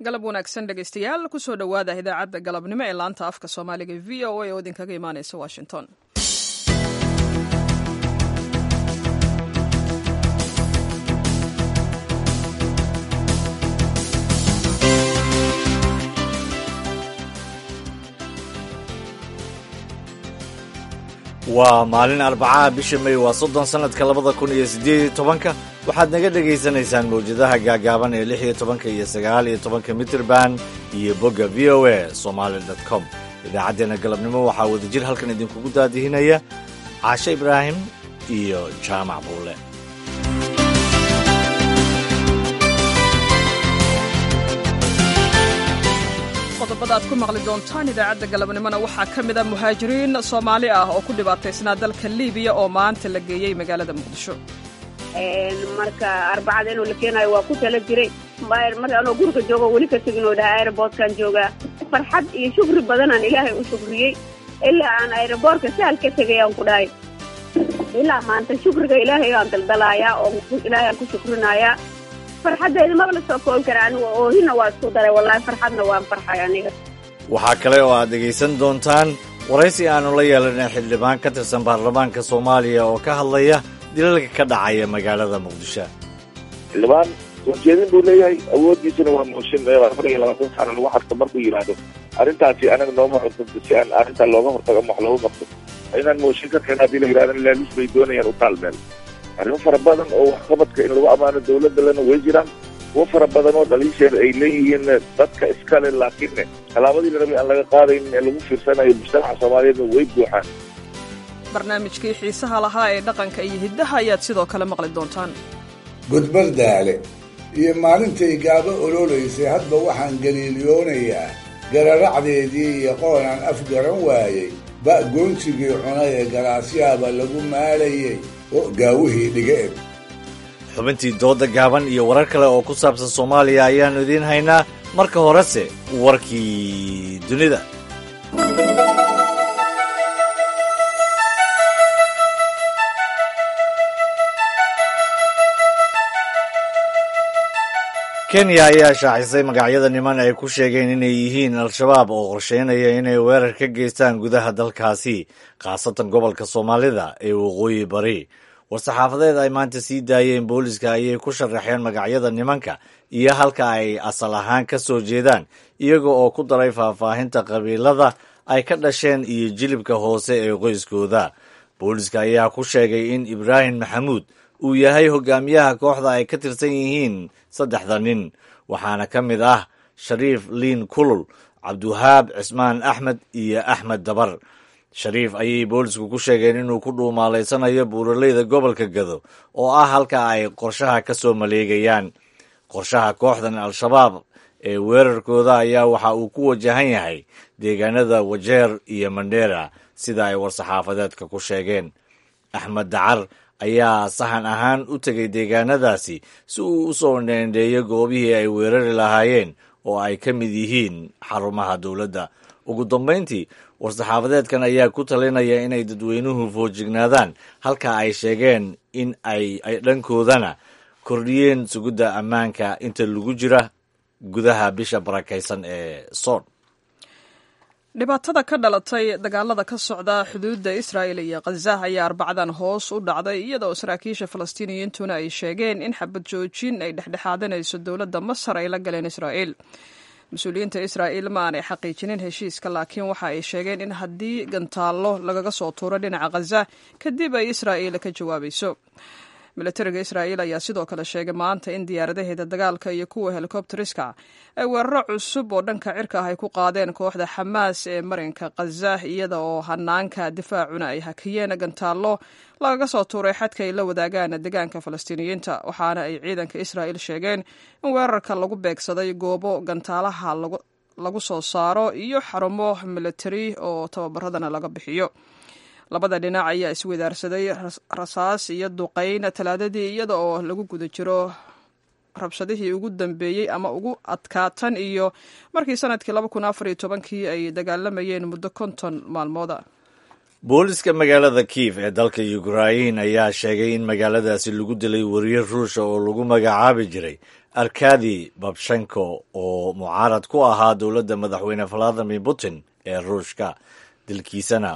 galab wanaagsan dhegaystayaal kusoo dhowaada idaacadda galabnimo ee laanta afka soomaaliga v o a oo idinkaga imaaneysa washington waa maalin arbacaha bisha may waa soddon sannadka labada kun iyo siddeed iyo tobanka waxaad naga dhegaysanaysaan mawjadaha gaagaaban ee lix iyo tobanka iyo sagaal iyo tobanka mitirban iyo bogga v o a somaali dot com idaacaddeenna galabnimo waxaa wadajir halkan idinkugu daadihinaya caashe ibraahim iyo jaamac buule qodobada aad ku maqli doontaan idaacadda galabnimona waxaa ka mid a muhaajiriin soomaali ah oo ku dhibaataysnaa dalka liibiya oo maanta la geeyey magaalada muqdisho marka arbacada inuu la keenayo waa ku tala jiray marka anoo guriga joogo weli ka tegin oo dhaha aeroboortkan joogaa farxad iyo shukri badanaan ilaahay u shukriyey ilaa aan aeroboortka sahal ka tegay aan ku dhahay ilaa maanta shukriga ilaahay aan daldalaayaa oo ilaahay aan ku shukrinayaa farxaddeeda maba la soo koobi kara anigu oohina waa isku daray wallaahi farxadna waan farxay aniga waxaa kale oo aad dhegaysan doontaan waraysi aannu la yeelanay xildhibaan ka tirsan baarlamaanka soomaaliya oo ka hadlaya dilalka ka dhacaya magaalada muqdisho xildhibaan soo jeedin buu leeyahay awooddiisana waa mooshin afar iyo labaatan sano lagu xadka markuu yidhaahdo arrintaasi anaga nooma cunto si aan arrintaa looga hortago ama wax looga qabto inaan mooshin ka keena haddii la yidhahdan laalis bay doonayaan u taalmeel arrimo fara badan oo waxqabadka in lagu ammaano dawladalena way jiraan kuwo fara badan oo dhaliisheeda ay leeyihiin dadka iskale laakiinne tallaabadii la rabay aan laga qaadayn ee lagu fiirsanayo mujtamaca soomaaliyeedna way buuxaan barnaamijkii xiisaha lahaa ee dhaqanka iyo hiddaha ayaad sidoo kale maqli doontaan gudbar daale iyo maalintay gaabo ololaysay hadba waxaan galiiliyoonayaa gararacdeedii iyo qoonaan afgaran waayey ba goonsigii cunay ee galaasyaaba lagu maalayey oo gaawihii dhiga eg xubintii dooda gaaban iyo warar kale oo ku saabsan soomaaliya ayaannu idiin haynaa marka horese warkii dunida kenya ayaa shaacisay magacyada niman ay ku sheegeen inay yihiin al-shabaab oo qorsheynaya inay weerar ka geystaan gudaha dalkaasi khaasatan gobolka soomaalida ee waqooyi bari war-saxaafadeed ay maanta sii daayeen booliska ayay ku sharaxeen magacyada nimanka iyo halka ay asal ahaan ka soo jeedaan iyaga oo ku daray faahfaahinta qabiilada ay ka dhasheen iyo jilibka hoose ee qoyskooda booliska ayaa ku sheegay in ibraahim maxamuud uu yahay hogaamiyaha kooxda ay ka tirsan yihiin saddexda nin waxaana ka mid ah shariif liin kulul cabdiwahaab cismaan axmed iyo axmed dabar shariif ayay boolisku ku sheegeen inuu ku dhuumaalaysanayo buuraleyda gobolka gado oo ah halka ay qorshaha ka soo maleegayaan qorshaha kooxdan al-shabaab ee weerarkooda ayaa waxa uu ku wajahan yahay deegaanada wajeer iyo mandheera sida ay war-saxaafadeedka ku sheegeen axmed dacar ayaa sahan ahaan u tegay deegaanadaasi si uu u soo dheendheeyo goobihii ay weerari lahaayeen oo ay ka mid yihiin xarumaha dowladda ugu dambayntii war-saxaafadeedkan ayaa ku talinaya inay dadweynuhu foojignaadaan halka ay sheegeen in ay dhankoodana kordhiyeen sugidda ammaanka inta lagu jira gudaha bisha barakaysan ee soon dhibaatada ka dhalatay dagaalada ka socda xuduudda israa'il iyo khaza ayaa arbacadan hoos u dhacday iyadoo saraakiisha falastiiniyiintuna ay sheegeen in xabad joojin ay dhexdhexaadanayso dowladda masar ay la galeen israa'iil mas-uuliyiinta israa'iil ma aanay xaqiijinin heshiiska laakiin waxa ay sheegeen in haddii gantaallo lagaga soo tuuro dhinaca khaza kadib ay israa'iil ka jawaabayso milatariga israa'iil ayaa sidoo kale sheegay maanta in diyaaradaheeda dagaalka iyo kuwa helikobteriska ay weeraro cusub oo dhanka cirka ah ay ku qaadeen kooxda xamaas ee marinka khaza iyada oo hanaanka difaacuna ay hakiyeen gantaallo lagaga soo tuuray xadka ay la wadaagaan deegaanka falastiiniyiinta waxaana ay ciidanka israa'iil sheegeen in weerarka lagu beegsaday goobo gantaalaha lagu soo saaro iyo xarumo milatari oo tababaradana laga bixiyo labada dhinac ayaa iswadaarsaday rasaas iyo duqayn talaadadii iyada oo lagu guda jiro rabshadihii ugu dambeeyey ama ugu adkaatan iyo markii sanadkii laba kun afar iyo tobankii ay dagaalamayeen muddo konton maalmooda booliska magaalada kiif ee dalka ukrain ayaa sheegay in magaaladaasi lagu dilay wariye ruusha oo lagu magacaabi jiray arkadi babshenko oo mucaarad ku ahaa dowladda madaxweyne valadimir putin ee ruushka dalkiisana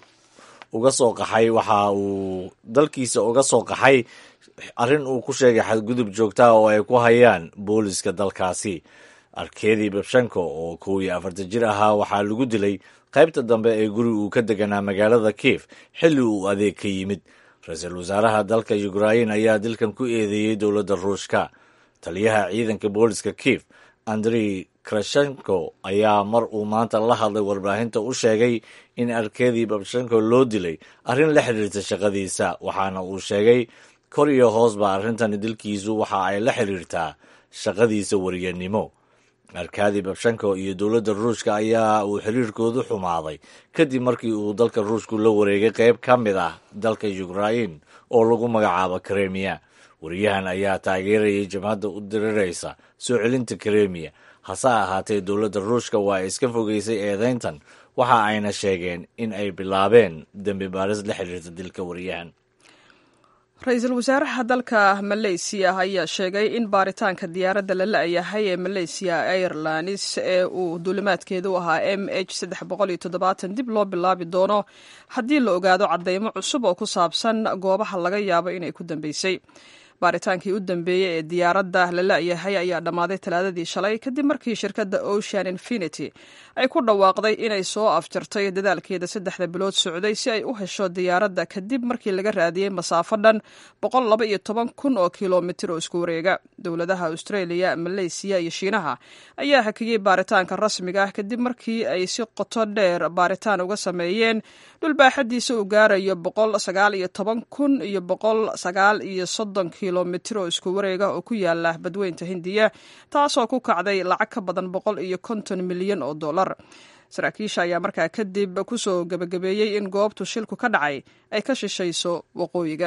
uga soo qaxay waxa uu dalkiisa uga soo qaxay arrin uu ku sheegay xadgudub joogtaa oo ay ku hayaan booliska dalkaasi arkadi babshenko oo kow iyo afartan jir ahaa waxaa lagu dilay qaybta dambe ee guri uu ka deganaa magaalada kief xilli uu adeeg ka yimid ra-iisul wasaaraha dalka ukrain ayaa dilkan ku eedeeyey dowladda ruushka taliyaha ciidanka booliska kief andrey krashenko ayaa mar uu maanta la hadlay warbaahinta u sheegay in arkadi babshenko loo dilay arrin la xiriirta shaqadiisa waxaana uu sheegay kor iyo hoosba arrintani dilkiisu waxa ay la xiriirtaa shaqadiisa wariyanimo arkadi babshenko iyo dowladda ruushka ayaa uu xiriirkoodu xumaaday kadib markii uu dalka ruushku la wareegay qayb ka mid ah dalka ukrain oo lagu magacaabo kremiya wariyahan ayaa taageerayay jabhadda u diriraysa soo celinta kremiya hase ahaatee dowladda ruushka waa ay iska fogeysay eedeyntan waxa ayna sheegeen in ay bilaabeen dembi baaris la xiriirta dilka wariyahan ra-iisul wasaaraha dalka maleysiya ayaa sheegay in baaritaanka diyaaradda la la-yahay ee maleysiya airlines ee uu duulimaadkeedu ahaa m h saddex boqol iyo toddobaatan dib loo bilaabi doono haddii la ogaado cadeymo cusub oo ku saabsan goobaha laga yaabo inay ku dambeysay baaritaankii u dambeeyey ee diyaaradda la la-yahay ayaa dhammaaday talaadadii shalay kadib markii shirkadda ocean infinity ay ku dhawaaqday inay soo afjartay dadaalkeeda saddexda bilood socday si ay u hesho diyaaradda kadib markii laga raadiyey masaafo dhan boqol laba iyo toban kun oo kilomitir oo isku wareega dowladaha australia maleysiya iyo shiinaha ayaa hakiyey baaritaanka rasmiga ah kadib markii ay si qoto dheer baaritaan uga sameeyeen dhulbaaxadiisa uu gaarayo boqol sagaal iyo toban kun iyo boqol sagaal iyo soddon kilomitir oo isku wareega oo ku yaala badweynta hindiya taasoo ku kacday lacag ka badan boqol iyo konton milyan oo dollar saraakiisha ayaa markaa kadib kusoo gebagabeeyey in goobtu shilku ka dhacay ay ka shishayso waqooyiga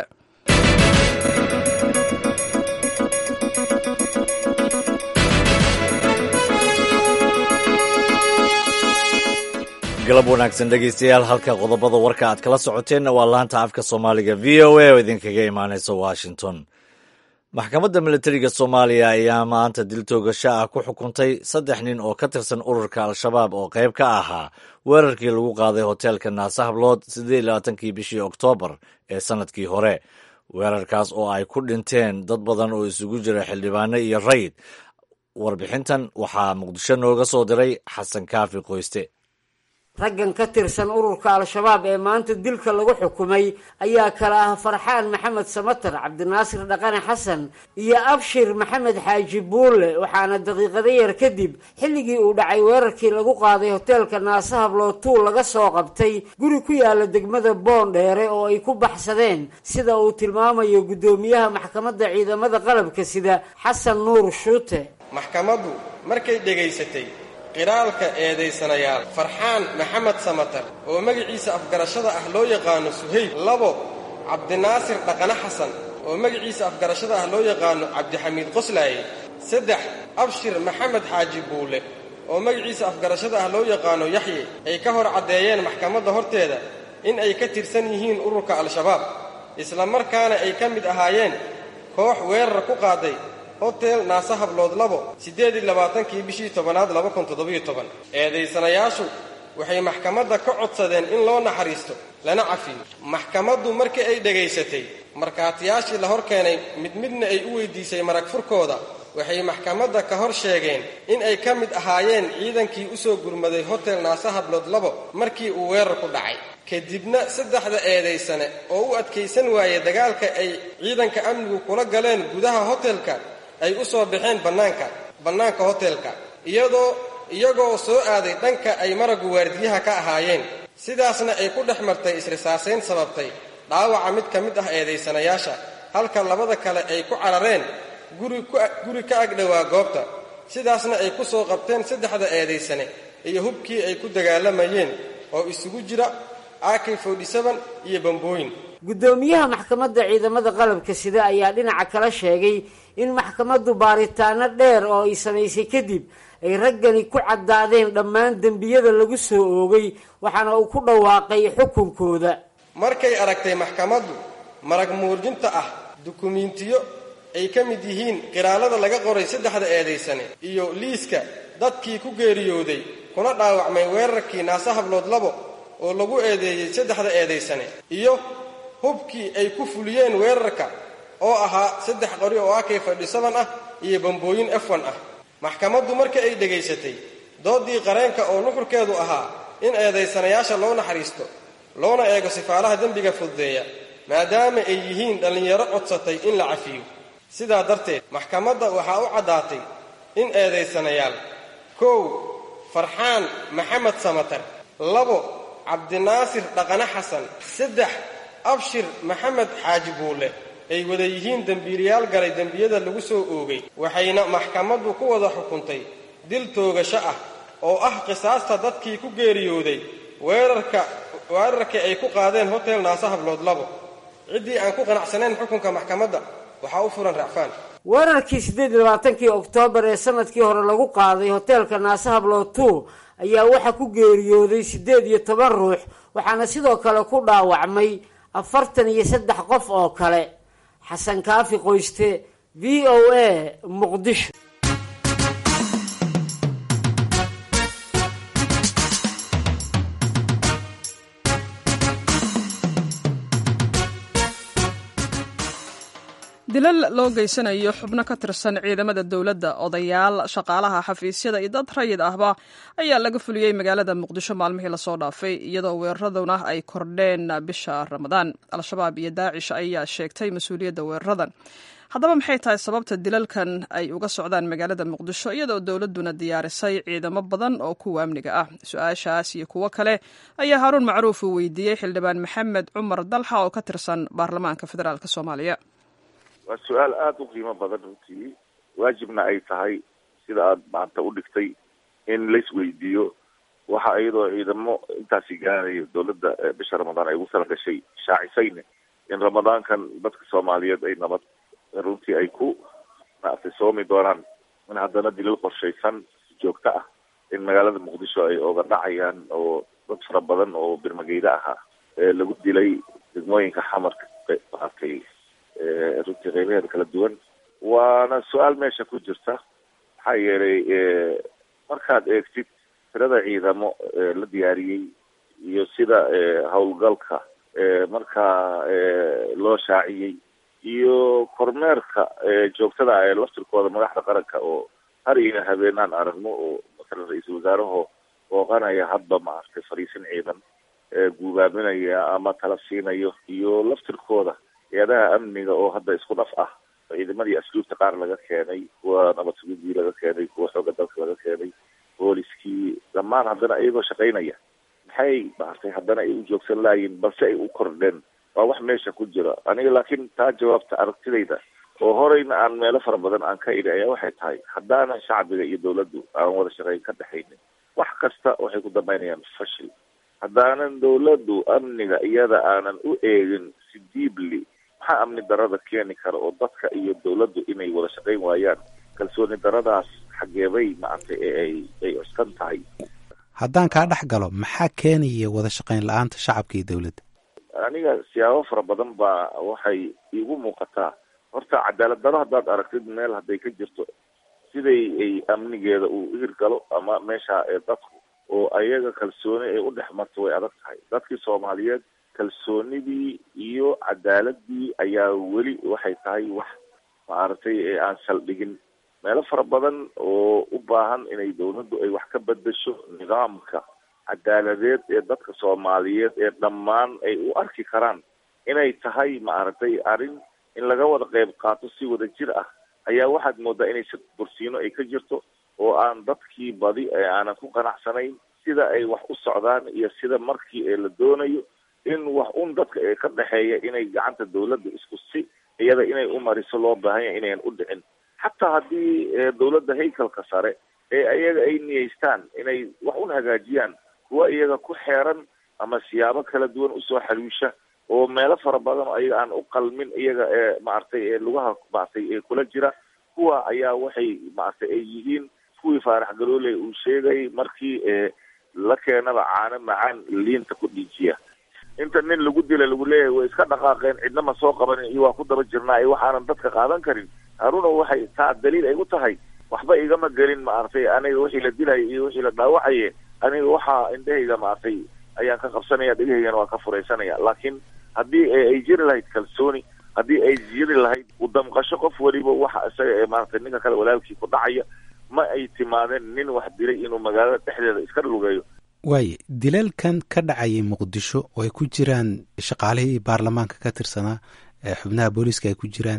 galab wanaagsan dhegeystayaal halka qodobada warka aad kala socoteenna waa laanta afka soomaaliga v o a oo idinkaga imaaneysa washington maxkamadda militariga soomaaliya ayaa maanta dil toogasho ah ku xukuntay saddex nin oo ka tirsan ururka al-shabaab oo qayb ka ahaa weerarkii lagu qaaday hoteelka naase hablood siddeed iyo labaatankii bishii oktoobar ee sannadkii hore weerarkaas oo ay ku dhinteen dad badan oo isugu jira xildhibaano iyo rayid warbixintan waxaa muqdisho nooga soo diray xasan kaafi qoyste raggan ka tirsan ururka al-shabaab ee maanta dilka lagu xukumay ayaa kala ah farxaan maxamed samatar cabdinaasir dhaqane xasan iyo abshir maxamed xaaji buulle waxaana daqiiqado yar kadib xilligii uu dhacay weerarkii lagu qaaday hoteelka naase hablootuul laga soo qabtay guri ku yaala degmada boondheere oo ay ku baxsadeen sida uu tilmaamayo guddoomiyaha maxkamadda ciidamada qalabka sida xasan nuur shuute maxkamaddu markay dhegaysatay qiraalka eedaysanayaal farxaan maxamed samatar oo magaciisa afgarashada ah loo yaqaano suhayb labo cabdinaasir dhaqane xasan oo magaciisa afgarashada ah loo yaqaano cabdixamiid qoslaaye saddex abshir maxamed xaaji buule oo magaciisa afgarashada ah loo yaqaano yaxye ay ka hor caddeeyeen maxkamadda horteeda in ay ka tirsan yihiin ururka al-shabaab isla markaana ay ka mid ahaayeen koox weerar ku qaaday hotel naase hablood labo siddeed iyo labaatankii bishii tobanaad laba kun toddobiyo toban eedaysanayaashu waxay maxkamadda ka codsadeen in loo naxariisto lana cafiyo maxkamaddu markii ay dhegaysatay markhaatiyaashii la hor keenay mid midna ay u weydiisay marag furkooda waxay maxkamadda ka hor sheegeen in ay ka mid ahaayeen ciidankii u soo gurmaday hotel naase hablood labo markii uu weerar ku dhacay kadibna saddexda eedaysane oo u adkaysan waayey dagaalka ay ciidanka amnigu kula galeen gudaha hotelka ay u soo baxeen bannaanka bannaanka hotelka iyadoo iyagoo soo aaday dhanka ay maraggu waardiyaha ka ahaayeen sidaasna ay ku dhex martay isrisaasayn sababtay dhaawaca mid ka mid ah eedaysanayaasha halka labada kale ay ku carareen guri ka agdhowaa goobta sidaasna ay ku soo qabteen saddexda eedaysane iyo hubkii ay ku dagaalamayeen oo isugu jira ak iyo bambooyin guddoomiyaha maxkamadda ciidamada qalabka sida ayaa dhinaca kala sheegay in maxkamaddu baaritaano dheer oo ay samaysay kadib ay raggani ku caddaadeen dhammaan dembiyada lagu soo oogay waxaana uu ku dhawaaqay xukunkooda markay aragtay maxkamaddu marag muujinta ah dukumiintiyo ay ka mid yihiin qiraalada laga qoray saddexda eedaysane iyo liiska dadkii ku geeriyooday kuna dhaawacmay weerarkii naase hablood labo oo lagu eedeeyey saddexda eedaysane iyo hubkii ay ku fuliyeen weerarka oo ahaa saddex qori oo ak fadhisaban ah iyo bambooyin efon ah maxkamaddu marka ay dhegaysatay doodii qareenka oo nuxurkeedu ahaa in eedaysanayaasha loo naxariisto loona eego sifaalaha dembiga fududeeya maadaama ay yihiin dhallinyaro codsatay in la cafiyo sidaa darteed maxkamadda waxaa u caddaatay in eedaysanayaal kow farxaan maxamed samatar labo cabdinaasir dhaqane xasan saddex abshir maxamed xaaji buulle ay wada yihiin dembiilayaal galay dembiyada lagu soo oogay waxayna maxkamaddu ku wada xukuntay dil toogasho ah oo ah qisaasta dadkii ku geeriyooday weerarka weerarkii ay ku qaadeen hotel naase hablood labo ciddii aan ku qanacsanayn xukunka maxkamadda waxaa u furan racfaan weerarkii siddeed iyo labaatankii oktoobar ee sanadkii hore lagu qaaday hoteelka naase hablood two ayaa waxaa ku geeriyooday siddeed iyo toban ruux waxaana sidoo kale ku dhaawacmay afartan iyo saddex qof oo kale xasan kaafi qoyste v o a muqdisho dilal loo geysanayo xubno ka tirsan ciidamada dowladda odayaal shaqaalaha xafiisyada iyo dad rayid ahba ayaa laga fuliyey magaalada muqdisho maalmihii lasoo dhaafay iyadoo weeraraduna ay kordheen bisha ramadaan al-shabaab iyo daacish ayaa sheegtay mas-uuliyadda weeraradan haddaba maxay tahay sababta dilalkan ay uga socdaan magaalada muqdisho iyadoo dowladduna diyaarisay ciidamo badan oo kuwa amniga ah su-aashaas iyo kuwo kale ayaa haaruun macruuf uu weydiiyey xildhibaan maxamed cumar dalxa oo ka tirsan baarlamaanka federaalk soomaaliya waa su-aal aada u qiimo badan runtii waajibna ay tahay sida aada maanta u dhigtay in laisweydiiyo waxa iyadoo ciidamo intaasi gaarayo dowladda bisha ramadaan ay ugu tala gashay shaacisayne in ramadaankan dadka soomaaliyeed ay nabad runtii ay ku maaragtay soomi doonaan in haddana dilal qorshaysan joogto ah in magaalada muqdisho ay oga dhacayaan oo dad fara badan oo birmageyda ahaa lagu dilay degmooyinka xamarka maaragtay runtii qeybaheeda kala duwan waana su-aal meesha ku jirta maxaa yeelay markaad eegtid tirada ciidamo la diyaariyey iyo sida howlgalka markaa loo shaaciyey iyo kormeerka joogtada ee laftirkooda madaxda qaranka oo har iyo habeenaan aragno oo masalan ra-iisul wasaaraho booqanaya hadba maaragtay fariisin ciidan guubaaminaya ama tala siinayo iyo laftirkooda hay-adaha amniga oo hadda isku dhaf ah ciidamadii asluubta qaar laga keenay kuwa nabad sugidii laga keenay kuwa xooga dalka laga keenay booliskii dhammaan haddana iyagoo shaqaynaya maxay maaragtay haddana ay u joogsan laayiin balse ay u kordheen waa wax meesha ku jira aniga laakiin taa jawaabta aragtidayda oo horeyna aan meelo fara badan aan ka idhi ayaa waxay tahay haddaanan shacbiga iyo dawladdu aan wada shaqayn ka dhexaynin wax kasta waxay ku dambaynayaan fashil haddaanan dawladdu amniga iyada aanan u eegin si diibli maxaa amni darada keeni kara oo dadka iyo dawladdu inay wada shaqayn waayaan kalsooni daradaas xageebay maaragtay ee ay ay cuskan tahay haddaan kaa dhex galo maxaa keenaya wada shaqayn la-aanta shacabka iyo dawladda aniga siyaabo fara badan baa waxay iigu muuqataa horta cadaalad daro haddaad aragtid meel hadday ka jirto siday ay amnigeeda uu hirgalo ama meesha ee dadku oo ayaga kalsooni ay u dhex marto way adag tahay dadkii soomaaliyeed kalsoonidii iyo cadaaladii ayaa weli waxay tahay wax maaragtay ee aan saldhigin meelo fara badan oo u baahan inay dawladdu ay wax ka bedesho nidaamka cadaaladeed ee dadka soomaaliyeed ee dhammaan ay u arki karaan inay tahay maaragtay arrin in laga wada qeyb qaato si wada jir ah ayaa waxaad moodaa inay si bursiino ay ka jirto oo aan dadkii badi ee aanan ku qanacsanayn sida ay wax u socdaan iyo sida markii ee la doonayo in wax un dadka ee ka dhexeeya inay gacanta dawladda isku si iyada inay u mariso loo baahan yahay inayan u dhicin xataa haddii dawladda haykalka sare ee iyaga ay niyeystaan inay wax un hagaajiyaan kuwa iyaga ku xeeran ama siyaabo kala duwan usoo xaluusha oo meelo fara badan oo iyaga aan u qalmin iyaga ee maaragtay ee lugaha maaragtay ee kula jira kuwa ayaa waxay maaragtay ay yihiin kuwii faarax galooley uu sheegay markii ee la keenaba caano macaan liinta ku dhiijiya inta nin lagu dila lagu leeyahay way iska dhaqaaqeen cidna ma soo qabanin iyo waa ku daba jirnaa iyo waxaanan dadka qaadan karin haruna waxay taa daliil ay u tahay waxba igama gelin maaragtay aniga wixii la dilaya iyo wixii la dhaawacaye aniga waxaa indhahayga maaragtay ayaan ka qabsanaya dhegahaygana waa ka furaysanaya laakiin haddii ay jiri lahayd kalsooni haddii ay jiri lahayd udamqasho qof weliba waxa isaga ee maaragtay ninka kale walaalkii ku dhacaya ma ay timaadeen nin wax dilay inuu magaalada dhexdeeda iska lugeeyo waaye dilalkan ka dhacayay muqdisho oo ay ku jiraan shaqaalihii baarlamaanka ka tirsanaa xubnaha booliiska ay ku jiraan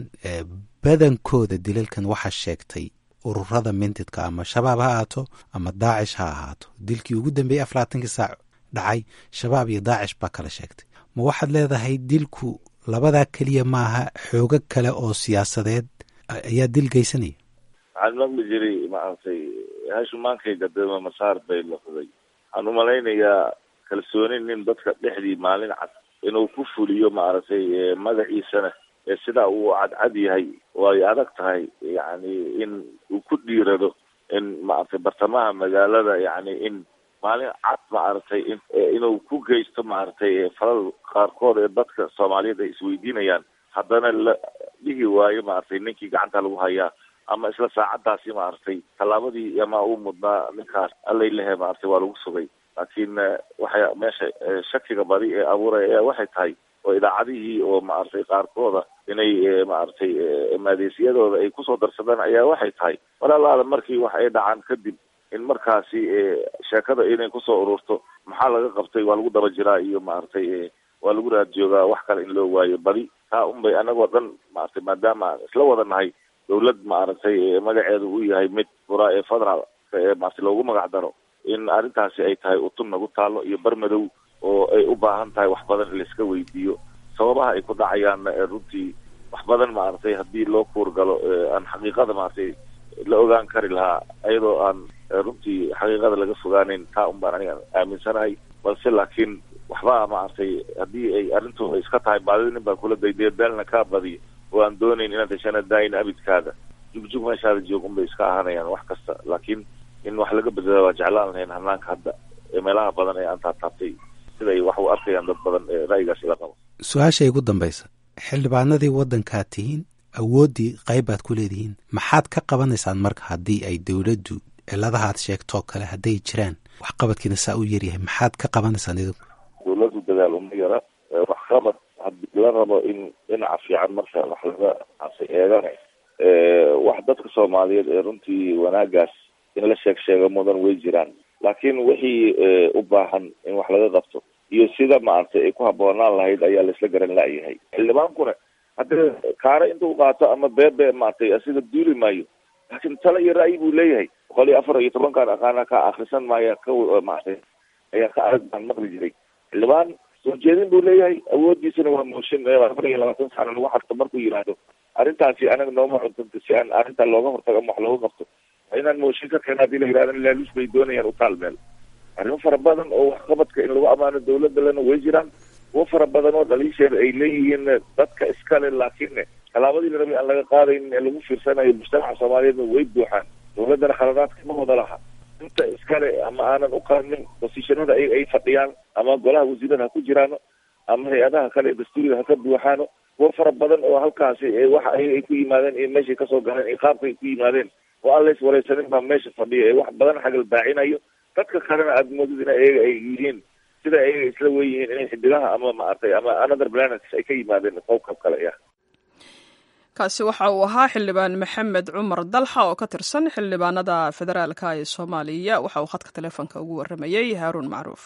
badankooda dilalkan waxaa sheegtay ururada mintidka ama shabaab ha ahaato ama daacish ha ahaato dilkii ugu dambeeyey afaraatankii saac dhacay shabaab iyo daacish baa kala sheegtay ma waxaad leedahay dilku labadaa keliya maaha xoogo kale oo siyaasadeed ayaa dil geysanaya waxaan maqli jiray maaragtay hashumaankayga dema masaar bay laqday waxaan umalaynayaa kalsooni nin dadka dhexdii maalin cad inuu ku fuliyo maaragtay magaciisana ee sidaa uu cadcad yahay way adag tahay yacni in uu ku dhiirado in maaragtay bartamaha magaalada yacni in maalin cad maaragtay in inuu ku geysto maaragtay falal qaarkood ee dadka soomaaliyeed ay isweydiinayaan haddana la dhihi waayo maaragtay ninkii gacanta lagu hayaa ama isla saacadaasi maaragtay tallaabadii ama uu mudnaa ninkaas allay lehe maaragtay waa lagu sugay laakiin waxay meesha shakiga badi ee abuuraya waxay tahay oo idaacadihii oo maaragtay qaarkooda inay maaragtay maadeysiyadooda ay kusoo darsadaan ayaa waxay tahay walaalaada markii wax ay dhacaan kadib in markaasi sheekada inay kusoo ururto maxaa laga qabtay waa lagu daba jiraa iyo maaragtay waa lagu raad joogaa wax kale in loo waayo badi taa unbay anagoo dhan maaragtay maadaama aan isla wada nahay dawlad maaragtay magaceedu uu yahay mid furaa ee federal ee maaragtay loogu magac daro in arrintaasi ay tahay utun nagu taalo iyo barmadow oo ay u baahan tahay wax badan in laiska weydiiyo sababaha ay ku dhacayaanna runtii wax badan maaragtay haddii loo kuurgalo aan xaqiiqada maaragtay la ogaan kari lahaa iyadoo aan runtii xaqiiqada laga fogaaneyn taa un baan aniga aaminsanahay balse laakiin waxba maaragtay haddii ay arrintu ay iska tahay baadida nin baa kula dayday beelna kaa badiyo oo aan doonayn inaad heshana daayin abidkaada jugjug meeshaada joog un bay iska ahaanayaan wax kasta laakiin in wax laga bedela waa jeclaan lahayn hanaanka hadda ee meelaha badan ee aan taataabtay siday wax u arkayaan dad badan ee ra'yigaas ila qabo su-aasha igu dambaysa xildhibaanadii waddankaad tihiin awooddii qayb baad ku leedihiin maxaad ka qabanaysaan marka haddii ay dowladdu ciladahaad sheegtoo kale hadday jiraan waxqabadkiina saa u yaryahay maxaad ka qabanaysaan idinku dawladdu dadaal uma yara waxqabad haddii la rabo in dhinaca fiican marka wax laga asay eegana wax dadka soomaaliyeed ee runtii wanaagaas in la sheeg sheego mudan way jiraan laakiin wixii u baahan in wax laga qabto iyo sida maaragtay ay ku habboonaan lahayd ayaa laisla garan la'yahay xildhibaankuna haddii kaare intuu qaato ama beebe maaragtay asiga duuli maayo laakiin tala iyo ra'yi buu leeyahay boqol iyo afar iyo tobankaan aqaana ka akrisan maaya ka maaragtay ayaa ka arag baan maqli jiray xildhibaan soo jeedin buu leeyahay awoodiisana waa mooshin afar iyo labaatan sano lagu xarto markuu yidhaahdo arrintaasi anaga nooma cuntanto si aan arrintaa looga hortago ama wax looga qabto inaan mooshin ka keena hadii la yidhahdo laaluus bay doonayaan utaal meel arrimo fara badan oo waxqabadka in lagu ammaano dawladda lena way jiraan kuwo fara badan oo dhaliisheeda ay leeyihiin dadka iskale laakiin tallaabadii la rabay aan laga qaadaynin ee lagu fiirsanayo mujtamaca soomaaliyeedna way buuxaan dawladdana khaladaadka ma wada laha inta iskale ama aanan u qaadnin bosishanada ay ay fadhiyaan ama golaha wasiirada ha ku jiraano ama hay-adaha kale ee dastuuriga ha ka buuxaano kuwo fara badan oo halkaasi waxa ay ku yimaadeen iyo meeshay kasoo galeen iyo qaabka ay ku yimaadeen oo aan lays wareysanin baa meesha fadhiya ee wax badan xagal baacinayo dadka kalena aada moodid in ayaga ay yihiin sida ayaga isla weyihiin inay xidigaha ama maaragtay ama another planets ay ka yimaadeen qowkab kale ya kaasi waxa uu ahaa xildhibaan maxamed cumar dalxa oo ka tirsan xildhibaanada federaalka ee soomaaliya waxa uu khadka taleefonka ugu waramayey haaruun macruuf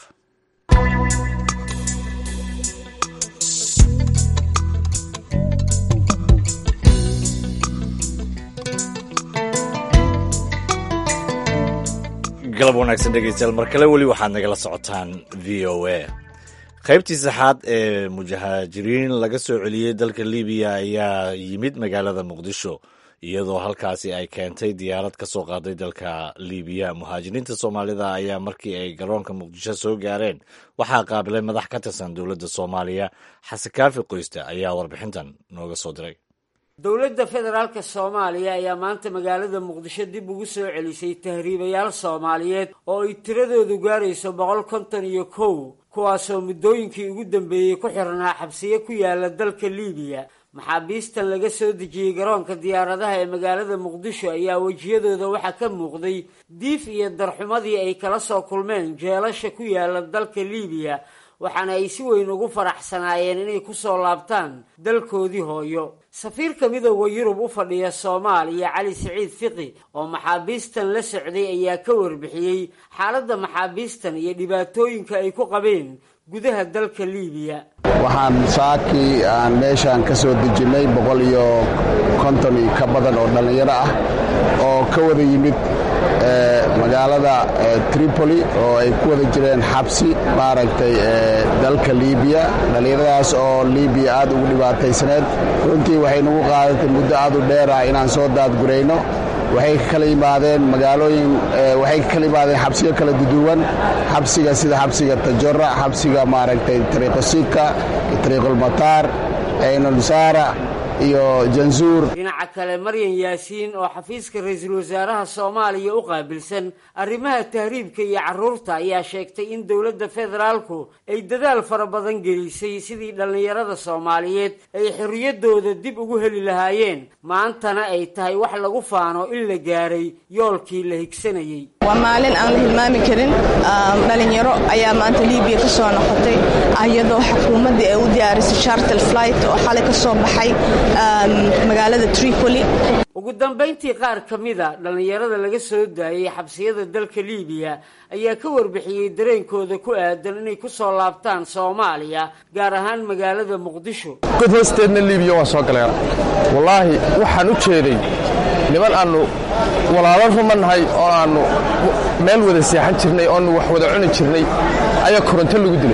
galab wanaagsan dhegeystayaal mar kale weli waxaad nagala socotaan v o a qaybtii saxaad ee mujahaajiriin laga soo celiyey dalka libiya ayaa yimid magaalada muqdisho iyadoo halkaasi ay keentay diyaarad ka soo qaaday dalka libiya muhaajiriinta soomaalida ayaa markii ay garoonka muqdisho soo gaareen waxaa qaabilay madax ka tirsan dowladda soomaaliya xasan kaafi qoyste ayaa warbixintan nooga soo diray dowladda federaalka soomaaliya ayaa maanta magaalada muqdisho dib ugu soo celisay tahriibayaal soomaaliyeed oo ay tiradoodu gaarayso boqol konton iyo kow kuwaasoo muddooyinkii ugu dambeeyey ku xirnaa xabsiyo ku yaala dalka liibiya maxaabiistan laga soo dejiyey garoonka diyaaradaha ee magaalada muqdisho ayaa wejiyadooda waxaa ka muuqday diif iyo darxumadii ay kala soo kulmeen jeelasha ku yaala dalka liibiya waxaana ay si weyn ugu faraxsanaayeen inay kusoo laabtaan dalkoodii hooyo safiirka midooda yurub u fadhiya soomaaliya cali siciid fiqi oo maxaabiistan la socday ayaa ka warbixiyey xaaladda maxaabiistan iyo dhibaatooyinka ay ku qabeen gudaha dalka liibiya waxaan saakii aan meeshaan ka soo dejinnay boqol iyo konton iyo ka badan oo dhallinyaro ah oo ka wada yimid magaalada tripoli oo ay ku wada jireen xabsi maaragtay dalka liibiya dhallinyaradaas oo liibiya aad ugu dhibaataysaneed runtii waxay nagu qaadatay muddo aad u dheer ah inaan soo daadgurayno waxay ka kala yimaadeen magaalooyin waxay ka kala yimaadeen xabsiyo kala duduwan xabsiga sida xabsiga tajora xabsiga maaragtay tariiqosika tariiqulmataar aynulsaara iyo jansuur dhinaca kale maryan yaasiin oo xafiiska ra-iisul wasaaraha soomaaliya u qaabilsan arrimaha tahriibka iyo carruurta ayaa sheegtay in dowladda federaalku ay dadaal fara badan gelisay sidii dhallinyarada soomaaliyeed ay xorriyaddooda dib ugu heli lahaayeen maantana ay tahay wax lagu faano in la gaaray yoolkii la higsanayey waa maalin aan la hilmaami karin dhalinyaro ayaa maanta libiya ka soo noqotay iyadoo xukuumaddii ay u diyaarisay chartel flight oo xalay ka soo baxay magaalada tripoli ugu dambayntii qaar ka mida dhallinyarada laga soo daayey xabsiyada dalka liibiya ayaa ka warbixiyey dareenkooda ku aadan inay ku soo laabtaan soomaaliya gaar ahaan magaalada muqdisho god hoosteedna liibiya waa soo galeen wallaahi waxaan u jeeday niman aannu walaalo ruma nahay oo aannu meel wada seexan jirnay oonu wax wada cuni jirnay ayaa koronto lagu dilay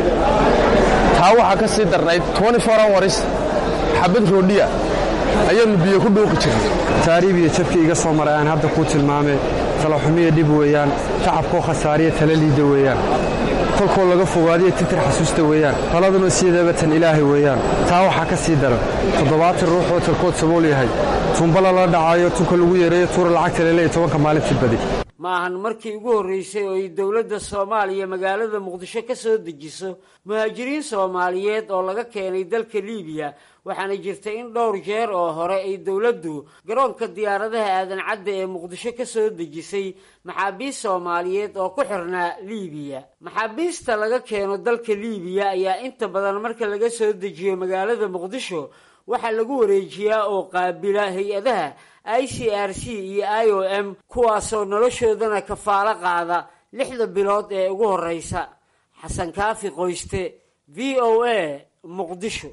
taa waxaa ka sii darnayd hours xabad roodhiya ayaannu biyo ku dhuuqi jirnay taariib iyo jabkii iga soo maray aan hadda kuu tilmaamay talaxumiya dhib weeyaan tacabkoo khasaariya tala liida weeyaan kolkoo laga fogaadiyo titir xasuusta weeyaan taladuna sideeba tan ilaahay weeyaan taa waxaa ka sii daran toddobaatan ruux oo talkood sabool yahay tunba lala dhacayo tunka lagu yareeyo tuura lacagta leleeya tobanka maalintii badi ma ahan markii ugu horraysay oo ay dowladda soomaaliya magaalada muqdisho ka soo dejiso muhaajiriin soomaaliyeed oo laga keenay dalka liibiya waxaana jirta in dhowr jeer oo hore ay dowladdu garoonka diyaaradaha aadan cadda ee muqdisho ka soo dejisay maxaabiist soomaaliyeed oo ku xirnaa liibiya maxaabiista laga keeno dalka liibiya ayaa inta badan marka laga soo dejiyo magaalada muqdisho waxaa lagu wareejiyaa oo qaabila hay-adaha i c r c iyo i o m kuwaasoo noloshoodana kafaalo qaada lixda bilood ee ugu horreysa xasan kaafi qoyste v o a muqdisho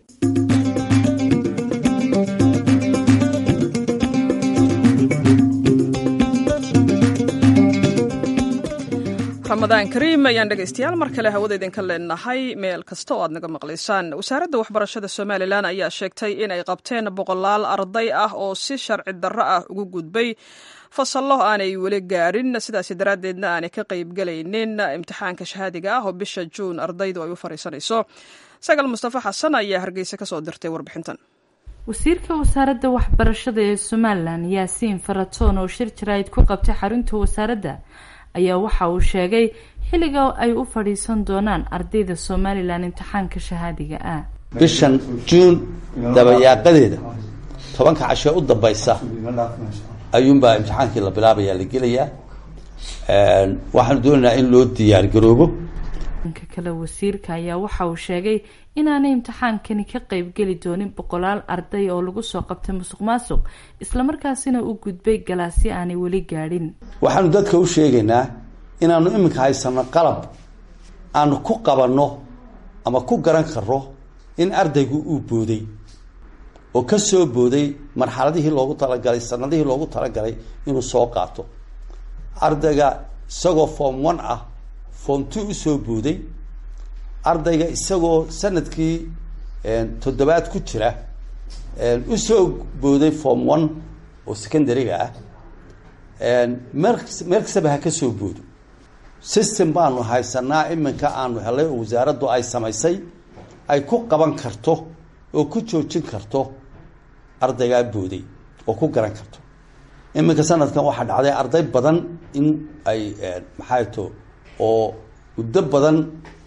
ramadaan kariim ayaan dhegaystayaal mar kale hawada idinka leenahay meel kasta oo aad naga maqlaysaan wasaaradda waxbarashada somalilan ayaa sheegtay in ay qabteen boqolaal arday ah oo si sharci darro ah ugu gudbay fasallo aanay weli gaadhin sidaas daraaddeedna aanay ka qaybgelaynin imtixaanka shahaadiga ah oo bisha juun ardaydu ay u fariisanayso sagal mustafa xasan ayaa hargeysa kasoo dirtay warbixintan wasiirka wasaaradda waxbarashada ee somalilan yaasiin faratoon oo shir jaraa'id ku qabtay xarunta wasaaradda ayaa waxa uu sheegay xilliga ay u fadhiisan doonaan ardayda somalilan imtixaanka shahaadiga ah bishan juun dabayaaqadeeda tobanka casho u dambaysa ayuunbaa imtixaankii la bilaabayaa la gelayaa waxaanu doonaynaa in loo diyaar garoobo dhanka kale wasiirka ayaa waxa uu sheegay inaanay imtixaankani ka qeybgeli doonin boqolaal arday oo lagu soo qabtay musuq maasuq islamarkaasina u gudbay galaasyo aanay weli gaadhin waxaanu dadka u sheegaynaa inaanu iminka haysano qalab aanu ku qabanno ama ku garan karno in ardaygu uu booday oo ka soo booday marxaladihii loogu talagalay sanadihii loogu talagalay inuu soo qaato ardayga isagoo form one ah form two usoo booday ardayga isagoo sanadkii toddobaad ku jira usoo booday form one oo secondaryga ah meel meel kastaba ha ka soo boodo system baanu haysanaa iminka aanu helay oo wasaaraddu ay samaysay ay ku qaban karto oo ku joojin karto ardaygaa booday oo ku garan karto iminka sanadkan waxaa dhacday arday badan in ay maxay to oo muddo badan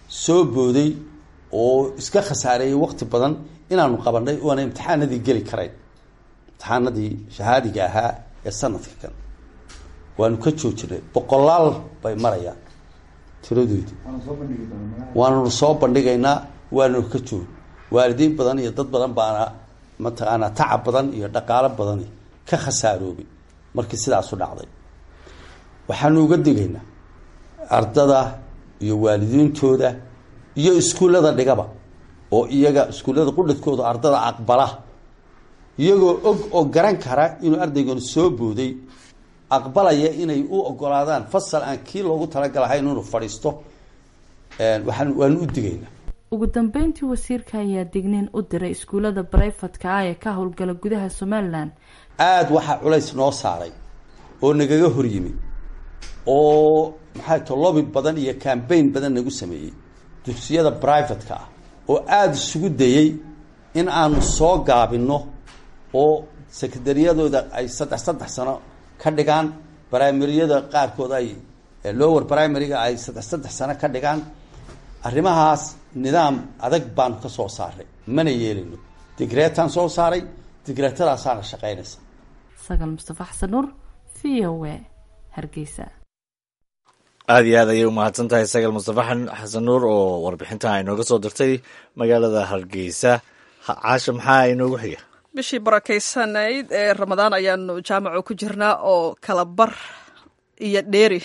soo booday oo iska khasaareeyey waqti badan inaanu qabanay oona imtixaanadii geli karayn imtixaanadii shahaadiga ahaa ee sanadka kan waanu ka joojinay boqolaal bay marayaan tiradoodii waananu soo bandhigaynaa waananu ka joog waalidiin badan iyo dad badan baana mataqaanaa tacab badan iyo dhaqaalo badani ka khasaaroobay markii sidaasu dhacday waxaanu uga digaynaa ardada iyo waalidiintooda iyo iskuullada dhigaba oo iyaga iskuullada qudhadkooda ardada aqbala iyagoo og oo garan kara inuu ardaygan soo booday aqbalaya inay u ogolaadaan fasal aan kii loogu talagalahayn inuu fadhiisto waxaan waanu u digaynaa ugu dambeyntii wasiirka ayaa digniin u diray iskuullada barayfatka ah ee ka howlgala gudaha somalilan aada waxaa culays noo saaray oo nagaga hor yimid oo maxay to lobby badan iyo cambaign badan nagu sameeyey dugsiyada brivatka ah oo aada isugu dayey in aanu soo gaabinno oo sekondariyadooda ay saddex saddex sano ka dhigaan brimaryada qaarkood ay lower primaryga ay saddex saddex sano ka dhigaan arrimahaas nidaam adag baanu ka soo saaray mana yeelino digreetaan soo saaray digreetadaasaana shaqaynaysa sagal mustafa xasan nuur v o a hargeysa aada iyo aad ayay umahadsan tahay sagal mustafa xasan nuur oo warbixintan ay nooga soo dirtay magaalada hargeysa caasha maxaa inoogu xiga bishii barakeysanayd ee ramadaan ayaanu jaamaco ku jirnaa oo kala bar iyo dheeri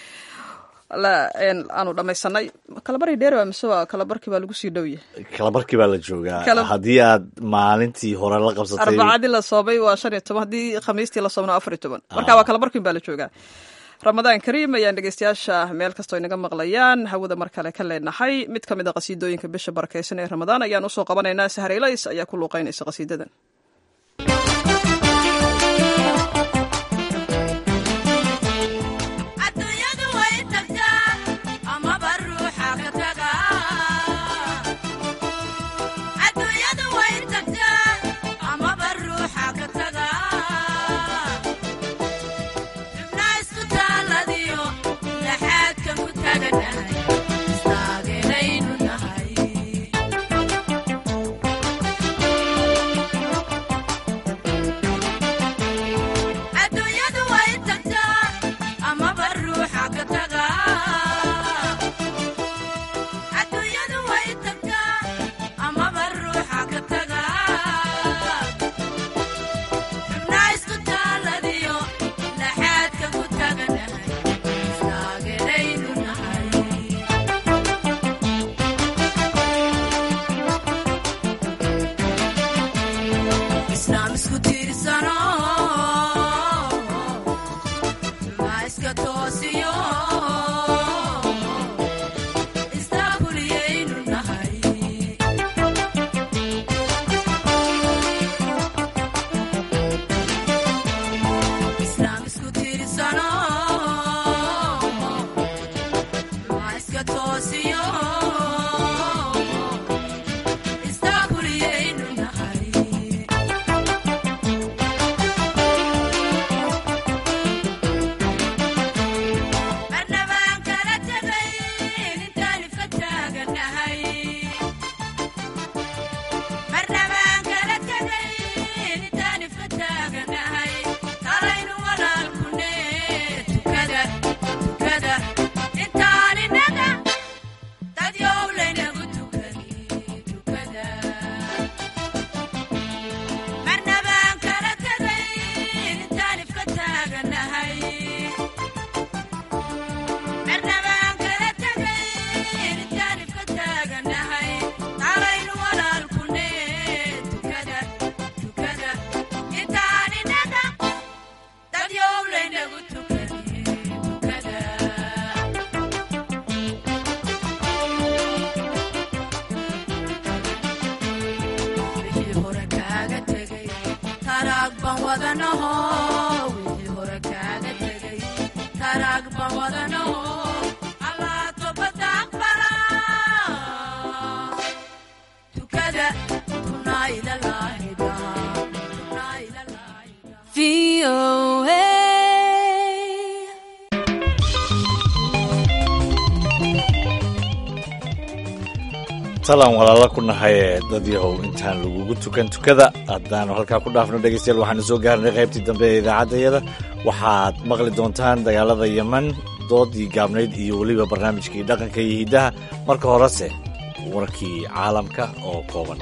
aanu dhamaysanay kalabar iyo dheeri waa mise waa kalabarkii baa lagu sii dhowya kalabarkii baa la joogaa haddii aad maalintii hore la qabsatay arbacadii la soomay waa shan iyo toban haddii khamiistii la soomna afar iyo toban marka waa kalabarkin baa la joogaa ramadaan kariim ayaan dhegeystayaasha meel kastoo inaga maqlayaan hawada mar kale ka leenahay mid ka mid a qasiidooyinka bisha barakeysan ee ramadaan ayaan usoo qabanaynaa sahareylays ayaa ku luuqeynaysa qasiidadan talan walaala ku nahay dad yahow intaan lagugu tukan tukada haddaanu halkaa ku dhaafno dhegeystayaal waxaanu soo gaarnay qaybtii dambe ee idaacaddayada waxaad maqli doontaan dagaalada yeman doodii gaabnayd iyo weliba barnaamijkii dhaqanka iyo hiddaha marka horese warkii caalamka oo kooban